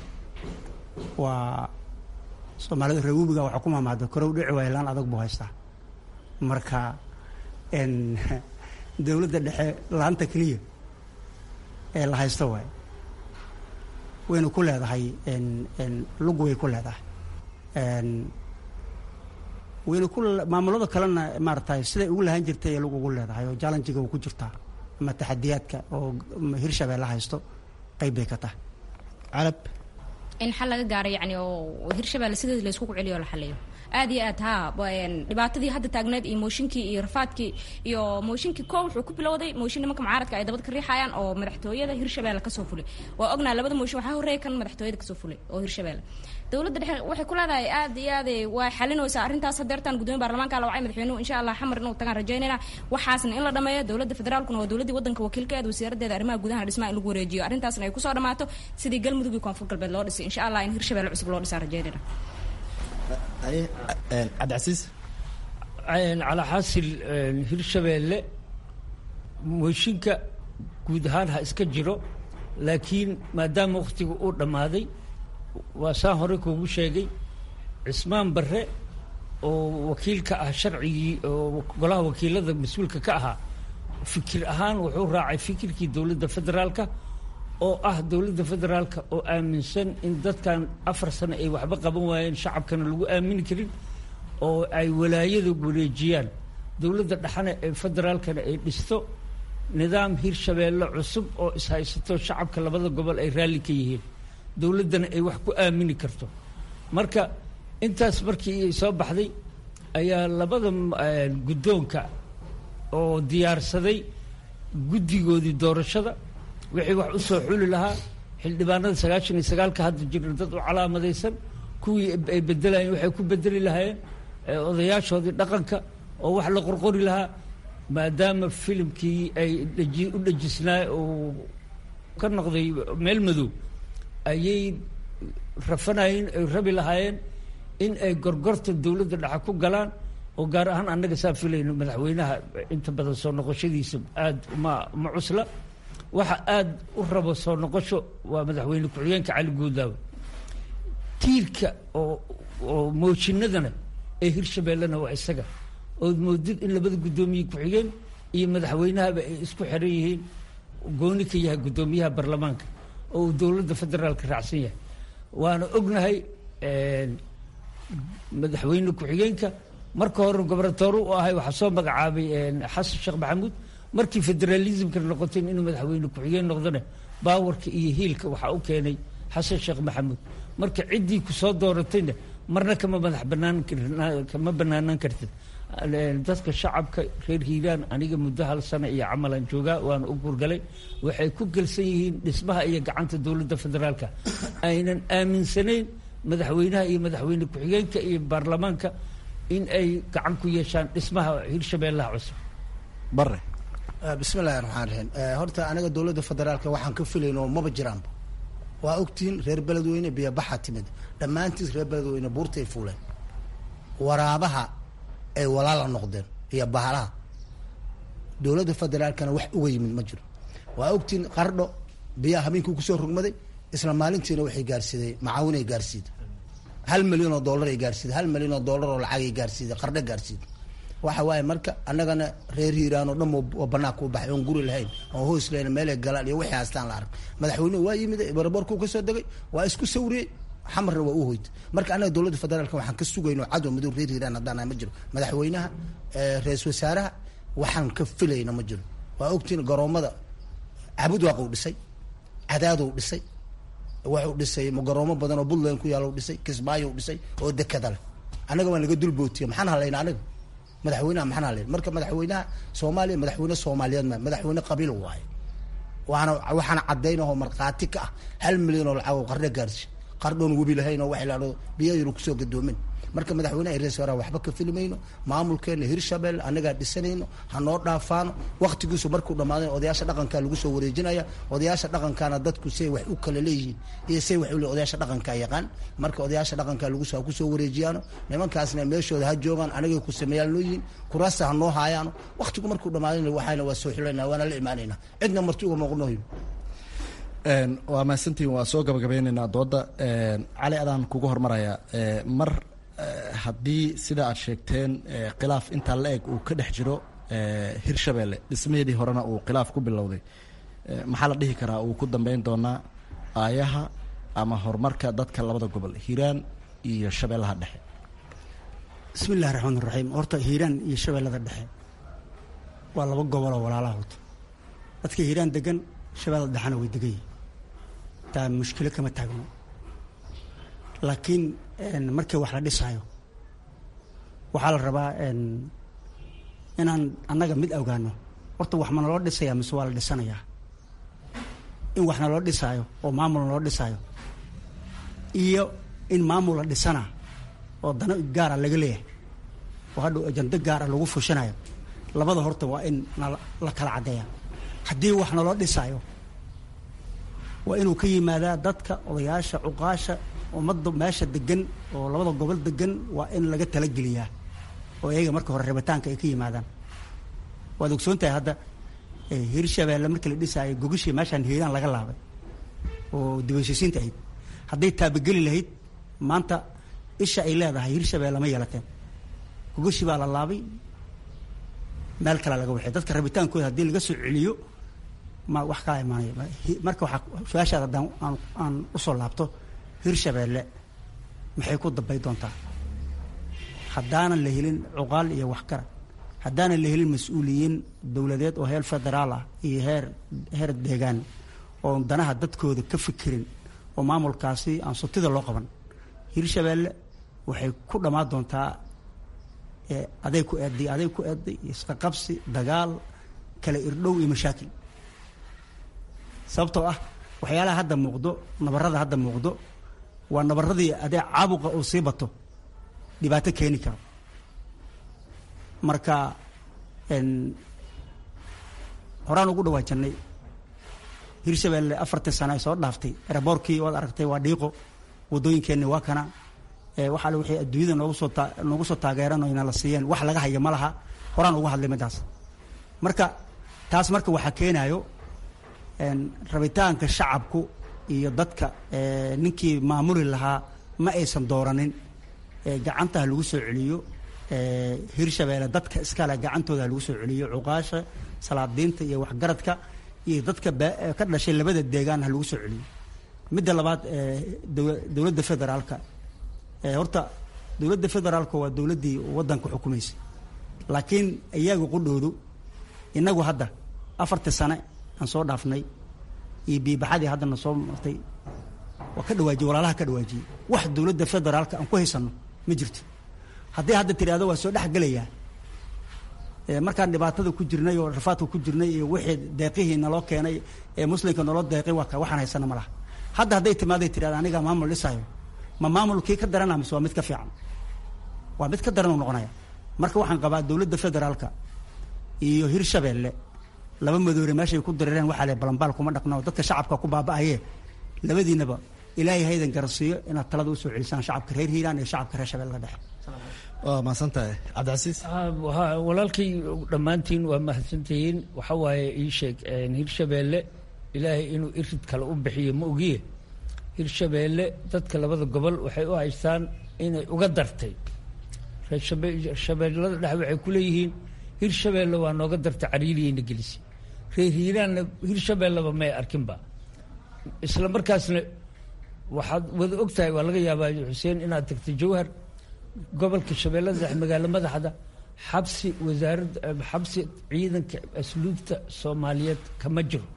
waa soomaalida reegubiga waxaa ku maamaada korow dhici waaya laan adag buu haystaa marka dowladda dhexe laanta keliya ee la haysto waay wayna ku leedahay lug way ku leedahay wayna ku maamulada kalena maaratay siday ugu lahaan jirtay ee lug ugu leedahay oo jallenjiga u ku jirtaa ama taxadiyaadka oo hirshabeelle haysto qayb bay ka tahay calab in xal laga gaaro yani oo hirshabeelle sideed laysku celiyo o la xaliyo aad iyo aad haa dhibaatadii hadda taagneed iyo mooshinkii iyo rafaadkii iyo mooshinkii koo wuxuu ku bilowday mooshin nimanka mucaaradka ay dabad ka riixayaan oo madaxtooyada hirshabeelle kasoo fulay waa ognaa labada mooshin waxaa horreeya kan madaxtooyada kasoo fulay oo hirshabeelle dowladda dhexe waxay ku leedahay aad iyo aad waa xalinaysaa arrintaas hadeertaan gudoomiya baarlamaanka la wacay madaxweynuhu insha allah xamar inuu tagaan rajaynayna waxaasna in la dhameeyo dowladda federaalkuna waa dowladdii waddanka wakiilkeeda wasiiradeeda arrimaha gudaha dhismaha in lagu wareejiyo arrintaasna ay kusoo dhamaato sidii galmudug iyo koonfur galbeed loo dhisay insha allah in hirshabeelle cusub loo dhisaa rajaynayna cabdicasiis calaa xaasil hirshabeelle mooshinka guud ahaan ha iska jiro laakiin maadaama wakhtiga uu dhammaaday waa saan hore kuugu sheegay cismaan barre oo wakiilka ah sharcigii oo golaha wakiilada mas-uulka ka ahaa fikir ahaan wuxuu raacay fikirkii dowladda federaalka oo ah dowladda federaalka oo aaminsan in dadkan afar sano ay waxba qaban waayeen shacabkana lagu aamini karin oo ay walaayada wareejiyaan dowladda dhexana ee federaalkana ay dhisto nidaam hirshabeelle cusub oo ishaysato shacabka labada gobol ay raalli ka yihiin dowladdana ay wax ku aamini karto marka intaas markii soo baxday ayaa labada guddoonka oo diyaarsaday guddigoodii doorashada wixii wax u soo xuli lahaa xildhibaanada sagaashan iyo sagaalka hadda jira dad u calaamadaysan kuwii ay bedelayeen waxay ku bedeli lahaayeen odayaashoodii dhaqanka oo wax la qorqori lahaa maadaama filimkii ay dheji u dhejisnaa oo ka noqday meel madow ayay rafanayeen ay rabi lahaayeen in ay gorgorta dowladda dhexe ku galaan oo gaar ahaan annaga saa filayno madaxweynaha inta badan soo noqoshadiisa aad ma ma cusla waxa aad u rabo soo noqosho waa madaxweyne ku-xigeenka cali guudaawe tiirka oo oo mooshinadana ee hirshabeellena waa isaga ood moodid in labada guddoomiye ku-xigeen iyo madaxweynahaba ay isku xiran yihiin gooni ka yahay guddoomiyaha baarlamaanka oo uu dowladda federaalka raacsan yahay waana ognahay madaxweyne ku-xigeenka marka hore gobernatoore u ahay waxaa soo magacaabay xasan sheekh maxamuud markii federalismka noqotay inuu madaxweyne ku-xigeen noqdona baawarka iyo hiilka waxaa u keenay xasan sheekh maxamuud marka ciddii ku soo dooratayna marna kama madax banaan kama banaanaan kartid dadka shacabka reer hiiraan aniga muddo hal sano iyo camalan joogaa waana u guurgalay waxay ku gelsan yihiin dhismaha iyo gacanta dowladda federaalka aynan aaminsanayn madaxweynaha iyo madaxweyne ku-xigeenka iyo baarlamaanka in ay gacan ku yeeshaan dhismaha hirshabeellaha cusub bare bismi illahi raxmaan raxiim horta aniga dowladda federaalka waxaan ka filayn oo maba jiraanba waa ogtihiin reer beledweyne biyobaxa timid dhammaantiis reer beledweyne buurtay fuuleen waraabaha ay walaala noqdeen iyo bahalaha dowladda federaalkana wax uga yimid ma jiro waa ogtihiin qardho biyaha habeenkii kusoo rogmaday isla maalintiina waxay gaarsiiday macaawinay gaarsiiday hal milyan oo dollar ay gaarsiiday hal milyan oo dollar oo lacagay gaarsiiday qardho gaarsiiday waxa waaye marka annagana reer hiiraan oo dhan oo banaanka u baxay oon guri lahayn oon hoos lahayn meelay galaan iyo wixii haastaan la arag madaxweynuhu waa yimid baraborkuu kasoo degay waa isku sawriyey xamarna waa u hoytay marka annaga dowladda federaalka waxaan ka sugayno cadow madow reer hiiraan haddaan ma jiro madaxweynaha ra-isul wasaaraha waxaan ka filayna ma jiro waa ogtiin garoomada cabudwaaquu dhisay cadaaduu dhisay wuxuu dhisay garoomo badan oo puntland ku yaalla dhisay kismaayo dhisay oo dekada leh annaga waan laga dulbootiya maxaan halayna aniga madaxweynaha maxaan halayn marka madaxweynaha soomaaliya madaxweyne soomaaliyeed ma madaxweyne qabiil waaye waana waxaana caddaynahoo markhaati ka ah hal milyan oo lacag oo qardho gaarsi qardhoon webi lahayn oo waxay laado biyayru kusoo gadoomin marka madaxweynaha iyo ra-isul wasaaraha waxba ka filimayno maamulkeena hirshabelle annagaa dhisanayno ha noo dhaafaano waktigiisu markuu dhammaaday odayaasha dhaqankaa lagu soo wareejinaya odayaasha dhaqankaana dadku say wax u kala leeyihiin iyo say wax u le odayaasha dhaqankaa yaqaan marka odayaasha dhaqankaa lagu soo kusoo wareejiyaano nimankaasna meeshooda ha joogaan anagay ku sameeyaan noo yihiin kuraasta ha noo haayaano waktigu markuu dhammaaday waxayna waa soo xilanaa waana la imaanayna cidna marti uga muuqnoyo waa mahadsantihin waa soo gabagabeyneynaa dooda cali adaan kugu hormaraya mar haddii sida aad sheegteen khilaaf intaa la eg uu ka dhex jiro hirshabelle dhismaheedii horena uu khilaaf ku bilowday maxaa la dhihi karaa uu ku dambeyn doonaa aayaha ama horumarka dadka labada gobol hiiraan iyo shabeellaha dhexe bismi illahi raxmaan raxiim horta hiiraan iyo shabeellada dhexe waa laba goboloo walaalaha horta dadka hiiraan degan shabeellada dhexena way degan yihin taa mushkilo kama taagno laakiin markii wax la dhisaayo waxaa la rabaa inaan annaga mid ogaano horta wax ma naloo dhisayaa mise waa la dhisanayaa in wax naloo dhisaayo oo maamul naloo dhisaayo iyo in maamul la dhisana oo dano gaara laga leeyahay oo hadhow ajando gaara lagu fushanayo labada horta waa in la kala caddeeya haddii wax naloo dhisaayo waa inuu ka yimaadaa dadka odayaasha cuqaasha ummadda meesha degan oo labada gobol degan waa in laga talageliyaa oo iyaga marka hore rabitaanka ay ka yimaadaan waad ogsoon tahay hadda hirshabeelle markii la dhisaayo gogashii meeshaan hiiraan laga laabay oo dibashisiinta ahayd hadday taabageli lahayd maanta isha ay leedahay hirshabeelle ma yeelateen gogashii baa la laabay meel kalea laga waxay dadka rabitaankooda haddii laga soo celiyo ma wax kaa imaanaya marka waxaa su-aashaada haddaan aan aan usoo laabto hirshabeelle maxay ku dambay doontaa haddaanan la helin cuqaal iyo waxgarad haddaanan la helin mas-uuliyiin dowladeed oo heer federaal ah iyo heer heer deegaan oo danaha dadkooda ka fikirin oo maamulkaasi aan sutida loo qaban hirshabeelle waxay ku dhammaan doontaa aday ku eeday aday ku eeday isqaqabsi dagaal kala irdhow iyo mashaakil sababtoo ah waxyaalaha hadda muuqdo nabarada hadda muuqdo waa nabaradii adee caabuqa uu sii bato dhibaato keeni karo marka horaan ugu dhawaajanay hirshabeelle afartii sano ay soo dhaaftay eraboorkii waad aragtay waa dhiiqo waddooyinkeenni waa kana waxaa le waxay adduunyada noogu soo taa noogu soo taageeran oo ina la siiyeen wax laga haya ma laha horaan ugu hadlay midaas marka taas marka waxaa keenaayo rabitaanka shacabku iyo dadka ninkii maamuli lahaa ma aysan dooranin gacanta ha lagu soo celiyo hirshabeelle dadka iskale gacantooda ha lagu soo celiyo cuqaasha salaadiinta iyo waxgaradka iyo dadka ka dhashay labada deegaan ha lagu soo celiyo midda labaad dowladda federaalka horta dowladda federaalka waa dowladdii waddanka xukumaysay laakiin iyaga qudhoodu inagu hadda afartii sane aan soo dhaafnay iyo biibaxadii haddana soo martay waa ka dhawaajiyey walaalaha ka dhawaajiyey wax dowladda federaalka aan ku haysanno ma jirto haddii hadda tidhahdo waa soo dhex gelayaa markaan dhibaatada ku jirnay oo rafaadka ku jirnay iyo wixii deeqihii naloo keenay ee muslimka naloo deeqay waa ka waxaan haysana ma laha hadda hadday timaaday tidhahda aniga maamul dhisayo ma maamulkii ka darana mise waa mid ka fiican waa mid ka daran uu noqonaya marka waxaan qabaa dowladda federaalka iyo hirshabeelle laba madoore meeshay ku dareereen waxaa le balambaal kuma dhaqna oo dadka shacabka ku baaba'aye labadiinaba ilaahay haydan garansiiyo inaad talada usoo celisaan shacabka reer hiiraan iyo shacabka reer shabeelle dhexe waa mahadsantahay cabdicasiis walaalkay dhammaantiin waa mahadsantihiin waxa waaye ii sheeg hirshabeelle ilaahay inuu irid kale u bixiyo ma ogiye hirshabeelle dadka labada gobol waxay u haystaan inay uga dartay reershabeellada dhexe waxay ku leeyihiin hirshabeelle waa nooga dartay cariiriyayna gelisi reer hiiraanna hirshabeelleba may arkinba isla markaasna waxaad wada og tahay waa laga yaabaa xuseen inaad tagtay jawhar gobolka shabeellada dhexe magaalo madaxda xabsi wasaaradda xabsi ciidanka asluubta soomaaliyeed kama jiro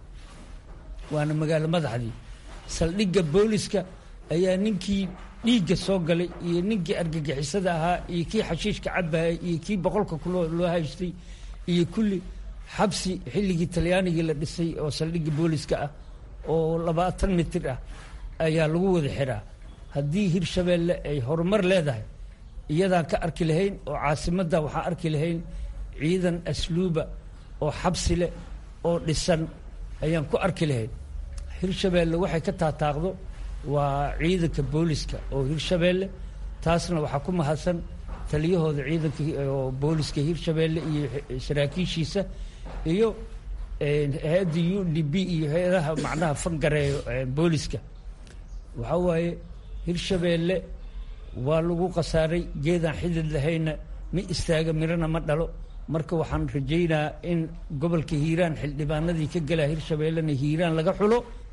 waana magaalo madaxdii saldhigga booliska ayaa ninkii dhiigga soo galay iyo ninkii argagixisada ahaa iyo kii xashiishka cabaya iyo kii boqolka kuloo loo haystay iyo kulli xabsi xilligii talyaanigii la dhisay oo saldhigga booliska ah oo labaatan mitir ah ayaa lagu wada xiraa haddii hirshabeelle ay horumar leedahay iyadaan ka arki lahayn oo caasimadda waxaan arki lahayn ciidan asluuba oo xabsi leh oo dhisan ayaan ku arki lahayn hirshabeelle waxay ka taataaqdo waa ciidanka booliska oo hirshabeelle taasna waxaa ku mahadsan taliyahooda ciidanka oo booliska hirshabeelle iyo saraakiishiisa iyo hay-adda u d b iyo hay-adaha macnaha fangareeyo booliska waxaa waaye hirshabeelle waa lagu khasaaray geedaan xidid lahayna ma istaaga mirana ma dhalo marka waxaan rajaynaa in gobolka hiiraan xildhibaanadii ka galaa hirshabeellena hiiraan laga xulo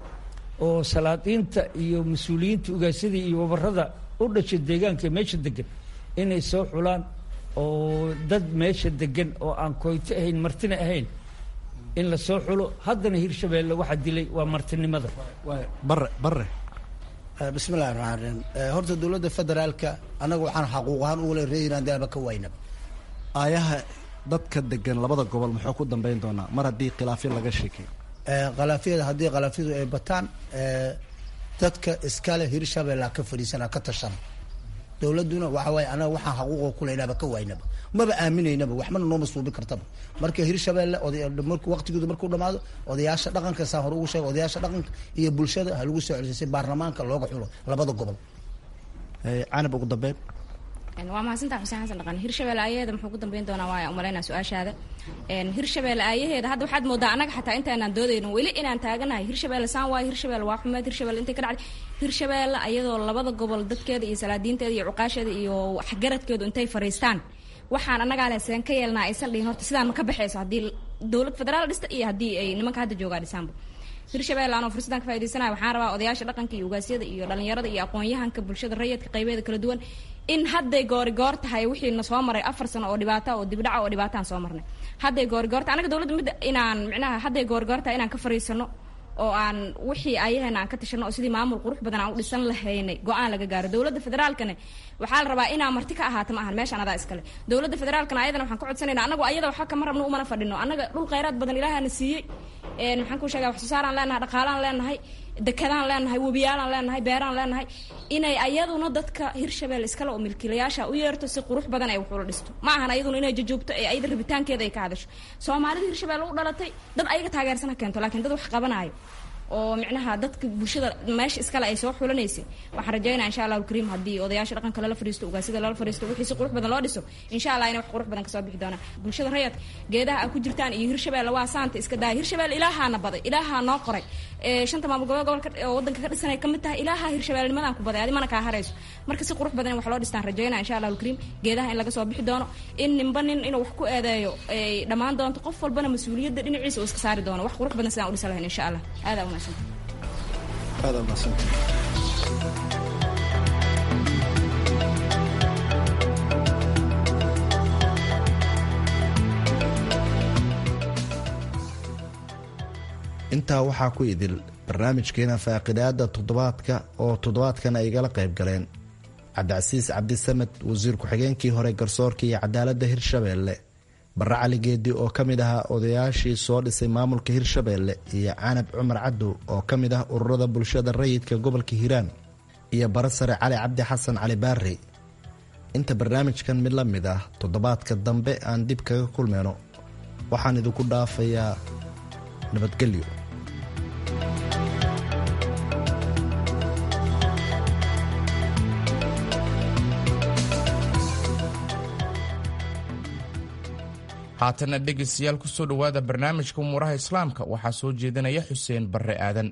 oo salaadiinta iyo mas-uuliyiinta ugaasada iyo wabarada u dhasha deegaanka meesha degan inay soo xulaan oo dad meesha degan oo aan koyto ahayn martina ahayn in la soo xulo haddana hirshabeelle waxaa dilay waa martinimada bare bare bismi llahi raxmaan raxiim horta dowladda federaalka annaga waxaan xaquuq ahaan ugula reeyinaan deaba ka waynaba aayaha dadka degan labada gobol muxuu ku dambeyn doonaa mar haddii khilaafyo laga sheekay khalaafyada haddii khalaafyadu ay bataan dadka iskale hirshabeella ka fadhiisana ka tashana dowladduna waxa waaye anaga waxaan xaquuqa kuleynaba ka waynaba maba aaminaynaba waxbana nooma suubi kartaba marka hirshabeelle markuu waqtigoodu markuu dhamaado odayaasha dhaqanka saan hore ugu sheega odayaasha dhaqanka iyo bulshada ha lagu soo celisay si baarlamaanka looga xulo labada gobol canab ugu dambeyn waa mahadsantaa xuseen xasan dhaqan hirshabelle aayaheeda muxuu ku dambeyn doonaa waaya umalaynaa su-aashaada hirshabelle aayaheeda hadda waxaad moodaa annaga xataa intaanaan doodayno weli inaan taaganahay hirshabelle saan waayo hirshabelle waa xumeed hirshabelle intay ka dhacday hirshabelle ayadoo labada gobol dadkeeda iyo salaadiinteeda iyo cuqaasheeda iyo waxgaradkeedu intay fariistaan waxaan annagaa leh seen ka yeelnaa aysan dhihin horta sidaan ma ka baxayso haddii dowlad federaal dhista iyo haddii ay nimanka hadda joogaa dhisaanba hirshabelle anoo fursadaan ka faa'idaysanayo waxaan rabaa odayaasha dhaqanka iyo ugaasyada iyo dhalinyarada iyo aqoon-yahanka bulshada rayidka qaybeeda kala duwan in hadday goorigoor tahay wixii na soo maray afar sano oo dhibaata oo dibdhaca oo dhibaataan soo marnay hadday goorigoorta anaga dowladda midda inaan micnaha hadday goorigoor tahay inaan ka fariisano oo aan wixii ayaheena aan ka tashano oo sidii maamul qurux badan aan u dhisan lahaynay go-aan laga gaaro dowladda federaalkana waxaa la rabaa inaa marti ka ahaato ma ahan meeshaan adaa iskale dowladda federaalkana ayadana waxaan ka codsanayna anagu ayada waxba kama rabno umana fadhino annaga dhul khayraad badan ilaahana siiyey maxaan ku sheegaa wax soo saaraan leenahay dhaqaalaan leenahay dekadaan leenahay webiyaalaan leenahay beeraan leenahay inay ayaduna dadka hirshabelle iskale oo milkiilayaasha u yeerto si qurux badan ay wax ula dhisto ma ahan ayaduna inay jajoogto ee ayada rabitaankeeda ay ka hadasho soomaalida hirshabelle u dhalatay dad ayaga taageersan ha keento laakiin dad wax qabanaayo oo micnaha dadka bulshada meesha iskale ay soo xulanaysay waxaan rajaynaa insha allahu alkariim haddii odayaasha dhaqanka lala fadhiisto ugaasida lala fadhiisto wixii si qurux badan loo dhiso insha allah inay wax qurux badan kasoo bixi doonaan bulshada rayadka geedaha a ku jirtaan iyo hirshabelle waa saanta iska daaya hirshabelle ilaahaana baday ilaahaa noo qoray shanta maamul gobol gobolka oo wadanka ka dhisanay kamid tahay ilaaha hirshabelle nimadaan ku baday adi mana kaa harayso marka si qurux badan in wax loo dhistaan rajaynaa insha allahu alkariim geedaha in laga soo bixi doono in ninba nin inuu wax ku eedeeyo ay dhammaan doonto qof walbana mas-uuliyadda dhinaciisa uu iska saari doono wax qurux badan sidaan u dhisa lahayn insha allah aadaa umahadsanta aada umahadsanta intaa waxaa ku idil barnaamijkeena faaqidaada toddobaadka oo toddobaadkan ay igala qayb galeen cabdicasiis cabdisamed wasiir ku-xigeenkii hore garsoorka iyo cadaaladda hirshabeelle barre cali geedi oo ka mid ahaa odayaashii soo dhisay maamulka hirshabeelle iyo canab cumar cadow oo ka mid ah ururada bulshada rayidka gobolka hiiraan iyo bara sare cali cabdi xasan cali baare inta barnaamijkan mid la mid ah toddobaadka dambe aan dib kaga kulmayno waxaan idinku dhaafayaa nabadgelyo haatana dhegaystayaal ku soo dhowaada barnaamijka umuuraha islaamka waxaa soo jeedinaya xuseen barre aadan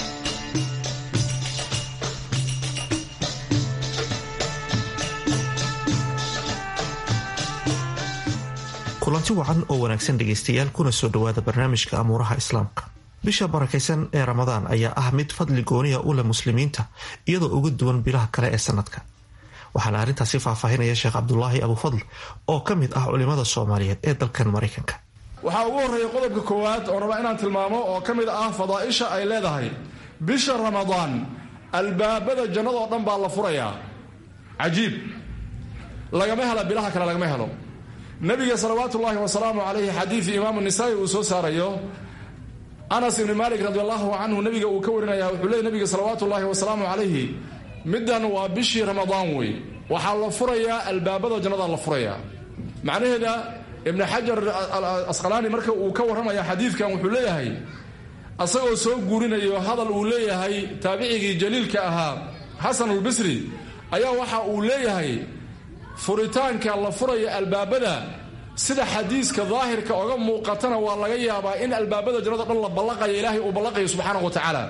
kulanti wacan oo wanaagsan dhegaystayaal kuna soo dhowaada barnaamijka amuuraha islaamka bisha barakaysan ee ramadaan ayaa ah mid fadli gooniya u leh muslimiinta iyadoo uga duwan bilaha kale ee sanadka waxaana arrintaasi faahfaahinaya sheekh cabdulaahi abufadl oo ka mid ah culimada soomaaliyeed ee dalkan maraykanka waxaa ugu horreeya qodobka koowaad oo rabaa inaan tilmaamo oo ka mid ah fadaaisha ay leedahay bisha ramadaan albaabada jannadoo dhan baa la furayaa cajiib lagama hela bilaha kale lagama helo nabiga salawaatu ullaahi wasalaamu calayhi xadiidii imaamu nisaa'i uu soo saarayo anas ibni maalik radi allahu canhu nabiga uu ka warinaya wuxuu leey nabiga salawaatu ullaahi wasalaamu calayhi middan waa bishii ramadaan wey waxaa la furayaa albaabada jannada la furayaa macnaheeda ibni xajar asqalaani marka uu ka warramaya xadiidkan wuxuu leeyahay asagoo soo guurinayo hadal uu leeyahay taabicigii jaliilka ahaa xasanulbisri ayaa waxa uu leeyahay furitaanka la furaya albaabada sida xadiiska daahirka oga muuqatana waa laga yaabaa in albaabada jannada dhan la ballaqaya ilaahay uu ballaqayo subxaanahu wa tacaala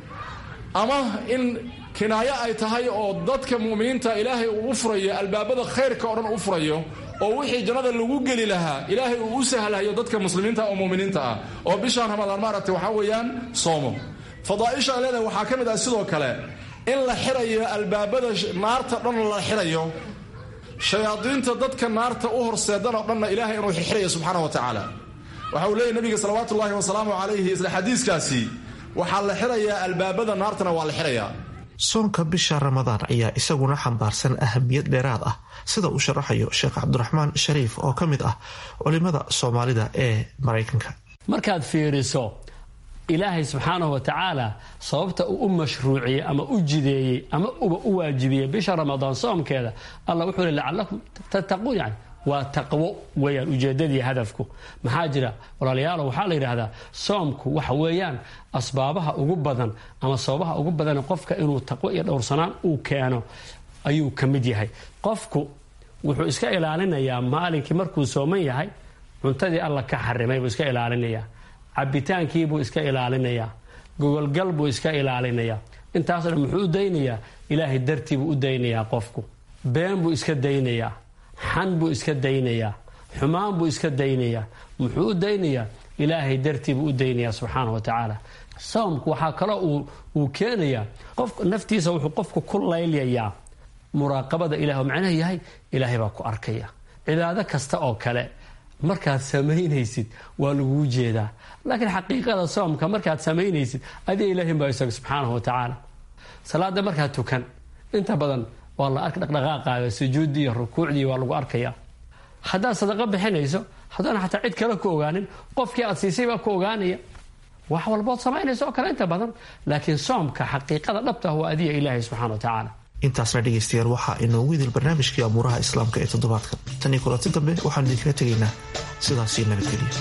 ama in kinaayo ay tahay oo dadka mu'miniinta ilaahay uu u furayo albaabada khayrka oo dhan u furayo oo wixii jannada lagu geli lahaa ilaahay uu u sahlayo dadka muslimiinta oo mu'miniinta ah oo bishaan ramadaan maaragtay waxaa weeyaan soomo fadaaisha ay leedahay waxaa ka mid ah sidoo kale in la xirayo albaabada naarta dhan la xirayo shayaadiinta dadka naarta u horseedan oo dhanna ilaahay inuu xirxiraya subxaana wa tacaala waxa uu leeyahy nabiga salawaatu ullaahi wasalaamu calayhi isla xadiiskaasi waxaa la xirayaa albaabada naartana waa la xirayaa soonka bisha ramadaan ayaa isaguna xambaarsan ahamiyad dheeraad ah sida uu sharaxayo sheekh cabdiraxmaan shariif oo ka mid ah culimada soomaalida ee maraykanka markaad fiiriso ilaahay subxaanahu wa tacaala sababta uu u mashruuciyey ama u jideeyey ama uba u waajibiyey bisha ramadaan soomkeeda allah wuxuu le lacalakum tattaquun yani waa taqwo weeyaan ujeedadii hadafku maxaa jira walaalayaalo waxaa la yidhaahdaa soomku waxa weeyaan asbaabaha ugu badan ama sababaha ugu badan qofka inuu taqwo iyo dhowrsanaan uu keeno ayuu ka mid yahay qofku wuxuu iska ilaalinayaa maalinkii markuu sooman yahay cuntadii alla ka xarimay buu iska ilaalinayaa cabitaankiibuu iska ilaalinayaa gogolgal buu iska ilaalinayaa intaasoo dhan muxuu u daynayaa ilaahay dartiibuu u daynayaa qofku been buu iska daynayaa xan buu iska daynayaa xumaan buu iska daynayaa muxuu u daynayaa ilaahay dartiibuu u daynayaa subxaana wa tacaala soomku waxaa kaloo uu keenayaa qof naftiisa wuxuu qofku ku laylyayaa muraaqabada ilahi oo macnaha yahay ilaahay baa ku arkaya cibaado kasta oo kale markaad samaynaysid waa laguu jeedaa laakiin xaqiiqada soomka markaad samaynaysid adiga ilaahin baa isaga subxaanahu wa tacaala salaada markaad tukan inta badan waa la ark dhaqdhaqaaqaaga sujuuddii iyo rukuucdii waa lagu arkayaa haddaad sadaqo bixinayso haddana xataa cid kale ku ogaanin qofkii aad siisay baa ku ogaanaya wax walbood samaynaysa oo kale inta badan laakiin soomka xaqiiqada dhabta ah waa adiga ilaahay subxana wa tacaala intaasna dhegaystayaal waxaa inoogu idil barnaamijkii amuuraha islaamka ee toddobaadka tan iyo kulanti dambe waxaanu idinkaga tegaynaa sidaasii nabadgeliya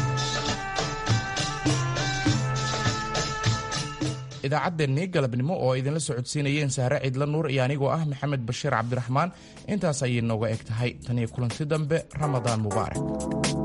idaacaddeenii galabnimo oo ay idinla socodsiinayeen sahre ciidla nuur iyo anigoo ah maxamed bashiir cabdiraxmaan intaas ayay nooga eg tahay tan iyo kulanti dambe ramadaan mubaarak